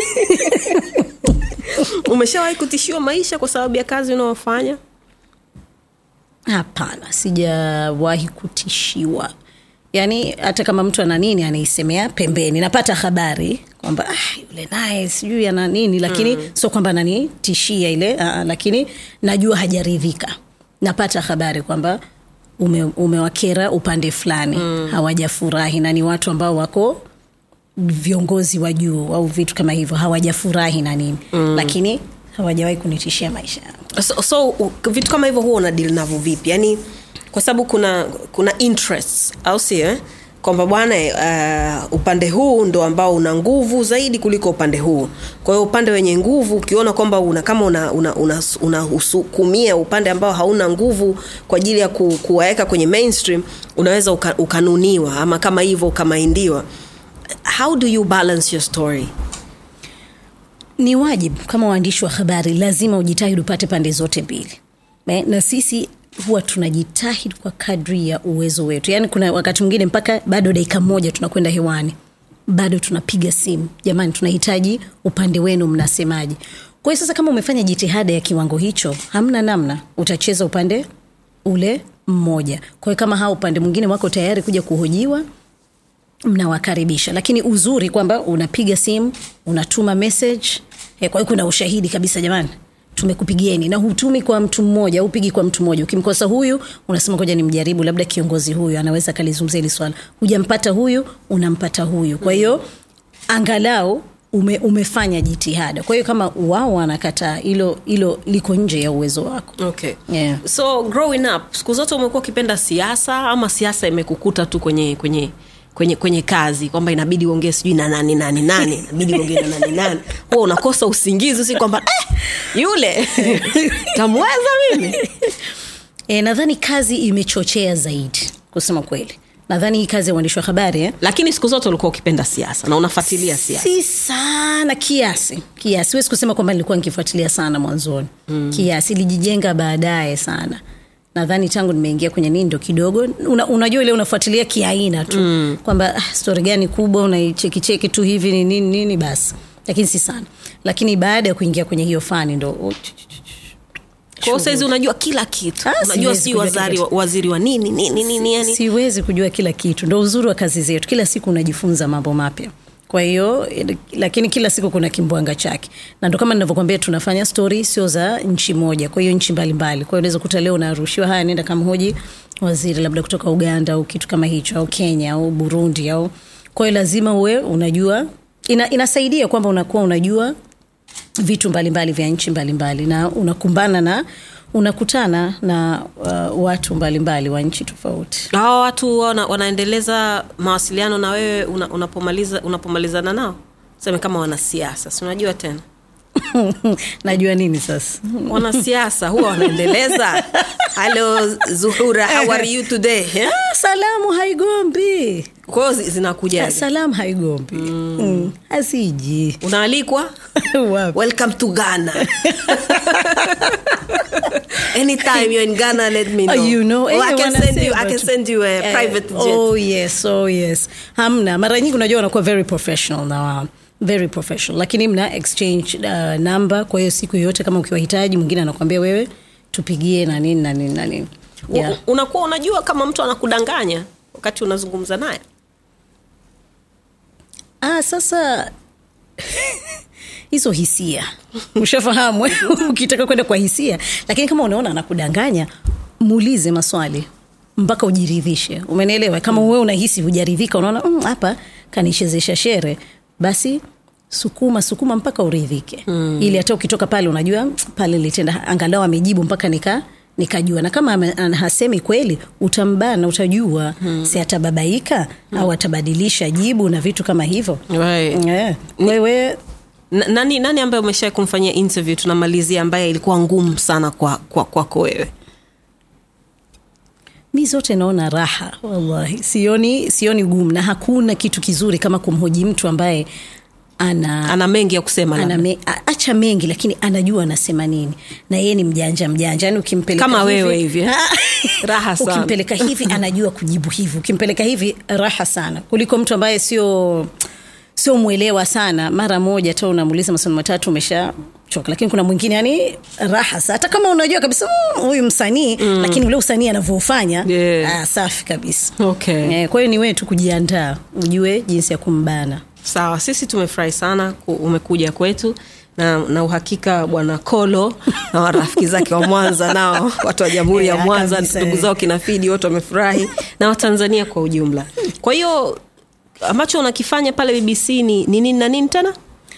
umeshawahi kutishiwa maisha kwa sababu ya kazi unaofanya hapana sijawahi kutishiwa yaani hata kama mtu ana nini anaisemea pembeni napata habari kwamba ah, yule naye sijui ana nini lakini mm. sio kwamba nanitishia ile uh, lakini najua hajaridhika napata habari kwamba ume, umewakera upande fulani mm. hawajafurahi na ni watu ambao wako viongozi wa juu au vitu kama hivyo hawajafurahi na nini mm. lakini hawajawahi kunitishia maisha yangu so, so u- vitu kama hivyo huwa una deal navyo vipi yaani kwa sababu kuna kuna interests au sio eh? kwamba bwana uh, upande huu ndo ambao una nguvu zaidi kuliko upande huu kwa hiyo upande wenye nguvu ukiona kwamba una kama unahusukumia una, una, una usukumia upande ambao hauna nguvu kwa ajili ya ku, kuwaweka kwenye mainstream unaweza uka, ukanuniwa ama kama hivyo ukamaindiwa how do you balance your story ni wajibu kama waandishi wa habari lazima ujitahidi upate pande zote mbili Eh, na sisi huwa tunajitahidi kwa kadri ya uwezo wetu yaani kuna wakati mwingine mpaka bado dakika moja tunakwenda hewani bado tunapiga simu jamani tunahitaji upande wenu mnasemaje kwa hiyo sasa kama umefanya jitihada ya kiwango hicho hamna namna utacheza upande ule mmoja kwa hiyo kama hao upande mwingine wako tayari kuja kuhojiwa mnawakaribisha lakini uzuri kwamba unapiga simu unatuma message eh, kwa hiyo kuna ushahidi kabisa jamani tumekupigieni na hutumi kwa mtu mmoja upigi kwa mtu mmoja ukimkosa huyu unasema koja nimjaribu labda kiongozi huyu anaweza akalizungumzia hili swala hujampata huyu unampata huyu kwa hiyo angalau ume, umefanya jitihada kwa hiyo kama wao wanakataa hilo hilo liko nje ya uwezo wako okay Yeah. so growing up siku zote umekuwa ukipenda siasa ama siasa imekukuta tu kwenye kwenye kwenye kwenye kazi kwamba inabidi uongee sijui na nani nani nani inabidi uongee na nani nani huwa unakosa usingizi si kwamba eh, yule tamweza mimi e, nadhani kazi imechochea zaidi kusema kweli nadhani hii kazi ya uandishi wa habari eh? lakini siku zote ulikuwa ukipenda siasa na unafuatilia siasa si sana kiasi kiasi siwezi kusema kwamba nilikuwa nikifuatilia sana mwanzoni mm. kiasi ilijijenga baadaye sana nadhani tangu nimeingia kwenye nini ndo kidogo una, unajua ile unafuatilia kiaina tu mm. kwamba ah, stori gani kubwa unaichekicheki tu hivi ni nini nini basi lakini si sana lakini baada ya kuingia kwenye hiyo fani ndo oh, ch- ch- ch- kwa hiyo saizi unajua kila kitu Ah, unajua siwezi si kujua waziri, kila kitu. waziri wa nini nini nini yani siwezi kujua kila kitu ndo uzuri wa kazi zetu kila siku unajifunza mambo mapya kwa hiyo eh, lakini kila siku kuna kimbwanga chake na ndo kama ninavyokwambia tunafanya stori sio za nchi moja kwa hiyo nchi mbalimbali kwa hiyo unaweza kuta leo unarushiwa haya nenda kamhoji waziri labda kutoka uganda au kitu kama hicho au kenya au burundi au kwa hiyo lazima uwe unajua ina, inasaidia kwamba unakuwa unajua vitu mbalimbali vya nchi mbalimbali na unakumbana na unakutana na uh, watu mbalimbali wa nchi tofauti hawa watu wana, wanaendeleza mawasiliano na wewe una, unapomaliza unapomalizana nao seme kama wanasiasa si unajua tena najua nini sasa wanasiasa huwa wanaendeleza halo zuhura how are you today Eh? ah, salamu haigombi kwao zi- zinakujaje salamu haigombi mm. mm. asiji unaalikwa Wapi? welcome to ghana anytime you're in ghana let me know, Oh, you know, Or I eh, can send you, I wanasema can tu. send you a Eh, private jet oh yes oh yes hamna mara nyingi unajua wanakuwa very professional na wao very professional lakini mna exchange uh, number kwa hiyo siku yoyote kama ukiwahitaji mwingine anakuambia wewe tupigie na nini na nini na nini yeah. U- unakuwa unajua kama mtu anakudanganya wakati unazungumza naye ah, sasa hizo hisia ushafahamu eh? ukitaka kwenda kwa hisia lakini kama unaona anakudanganya muulize maswali mpaka ujiridhishe umenielewa kama mm. wewe unahisi hujaridhika unaona "Mm, hapa mm, kanichezesha shere basi sukuma sukuma mpaka uridhike mm. ili hata ukitoka pale unajua "Mm, pale litenda angalau amejibu mpaka nika nikajua na kama ame- ana- hasemi kweli utambana utajua hmm. si atababaika hmm. au atabadilisha jibu na vitu kama hivyo right. yeah. wewe Na- nani nani ambaye umesha kumfanyia interview tunamalizia ambaye ilikuwa ngumu sana kwa kwa kwako wewe mi zote naona raha wallahi sioni sioni gumu na hakuna kitu kizuri kama kumhoji mtu ambaye ana ana mengi ya kusema ana labda. me, a- acha mengi lakini anajua anasema nini na yeye ni mjanja mjanja yani ukimpeleka Kama hivi- wewe hivi, eh? Raha sana. ukimpeleka hivi anajua kujibu hivi ukimpeleka hivi raha sana kuliko mtu ambaye sio sio mwelewa sana mara moja hata unamuuliza maswali matatu umesha choka lakini kuna mwingine yani raha sa hata kama unajua kabisa "Mm, huyu msanii mm. lakini ule usanii anavyofanya Yeah. ah, safi kabisa okay. eh, kwa hiyo ni wewe tu kujiandaa ujue jinsi ya kumbana sawa sisi tumefurahi sana ku- umekuja kwetu na, na uhakika bwana kolo na warafiki zake wa mwanza nao watu wa jamhuri ya Yeah, mwanza kabisa, ndugu eh. zao kinafidi wote wamefurahi na watanzania kwa ujumla kwa hiyo ambacho unakifanya pale bbc ni ni nini na nini tena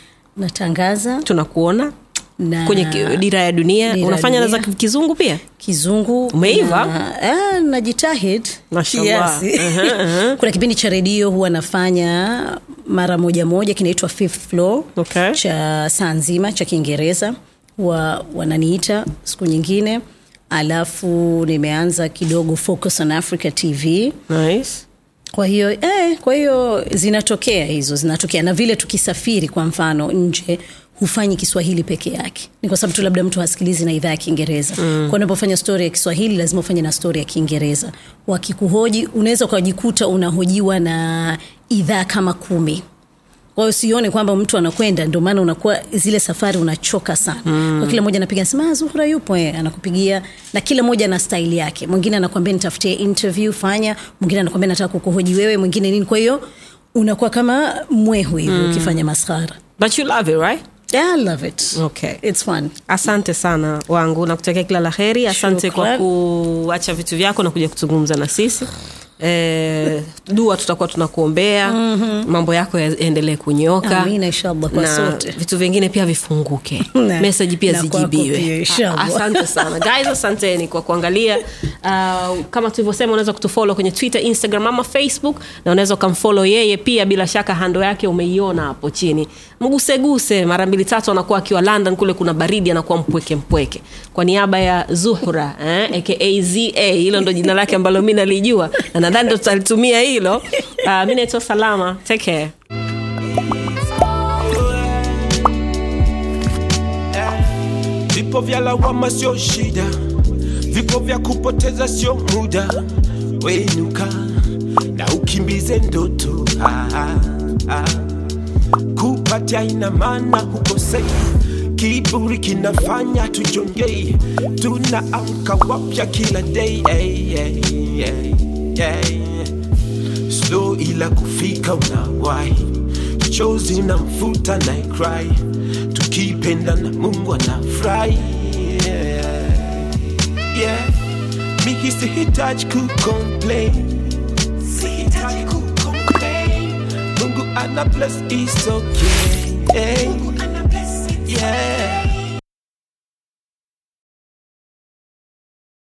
natangaza tunakuona na kwenye ki- dira ya dunia Dira ya unafanya na za Dunia. kizungu pia kizungu Umeiva? na- ah, najitahid Mashallah. kiasi. Aha, aha. kuna kipindi cha redio huwa nafanya mara moja moja kinaitwa fifth floor Okay. cha saa nzima cha kiingereza wa, wananiita siku nyingine alafu nimeanza kidogo focus on africa tv nice. kwa hiyo eh, kwa hiyo zinatokea hizo zinatokea na vile tukisafiri kwa mfano nje hufanyi kiswahili peke yake ni kwa sababu tu labda mtu hasikilizi na idhaa ya kiingereza mm. kwa unapofanya stori ya kiswahili lazima ufanye na stori ya kiingereza wakikuhoji unaweza ukajikuta unahojiwa na idhaa kama kumi kwa hiyo sione kwamba mtu anakwenda ndio maana unakuwa zile safari unachoka sana mm. kwa kila mmoja anapiga sema "Ah, zuhura yupo eh, anakupigia na kila mmoja na staili yake mwingine anakwambia nitafutie interview fanya mwingine anakwambia nataka kukuhoji wewe mwingine nini kwa hiyo unakuwa kama mwehu hivi mm. ukifanya maskhara but you love it right yeah, I love it Okay. it's fun asante sana wangu nakutakia kila la heri asante kwa Shukran. kuacha vitu vyako na kuja kuzungumza na sisi e, dua tutakuwa tunakuombea mm-hmm. mambo yako yaendelee kunyoka Amina, inshallah, kwa na sote. vitu vingine pia vifunguke Na- meseji pia na kwako zijibiwe pia, inshallah. A- asante sana guys asanteni kwa kuangalia uh, kama tulivyosema unaweza kutufolo kwenye twitter instagram ama facebook na unaweza ukamfolo yeye pia bila shaka hando yake umeiona hapo chini mguseguse mara mbili tatu anakuwa akiwa london kule kuna baridi anakuwa mpweke mpweke kwa niaba ya zuhra eh, aka za hilo ndo jina lake ambalo mi nalijua na nadhani ndo tutalitumia hilo uh, mi naitwa salama take care Vipo vya lawama sio shida, vipo vya kupoteza sio muda. Wenuka na ukimbize ndoto ah, ah, ah. Kupatia ina maana hukosei, kiburi kinafanya tujongei, tunaamka wapya kila day hey, hey, hey, hey. Slow ila kufika unawahi, chozi na mfuta na cry, tukipenda na Mungu anafurahi yeah. yeah. Mimi sihitaji kucomplain, sihitaji kucomplain. Mungu ana bless is okay. Hey. Yeah.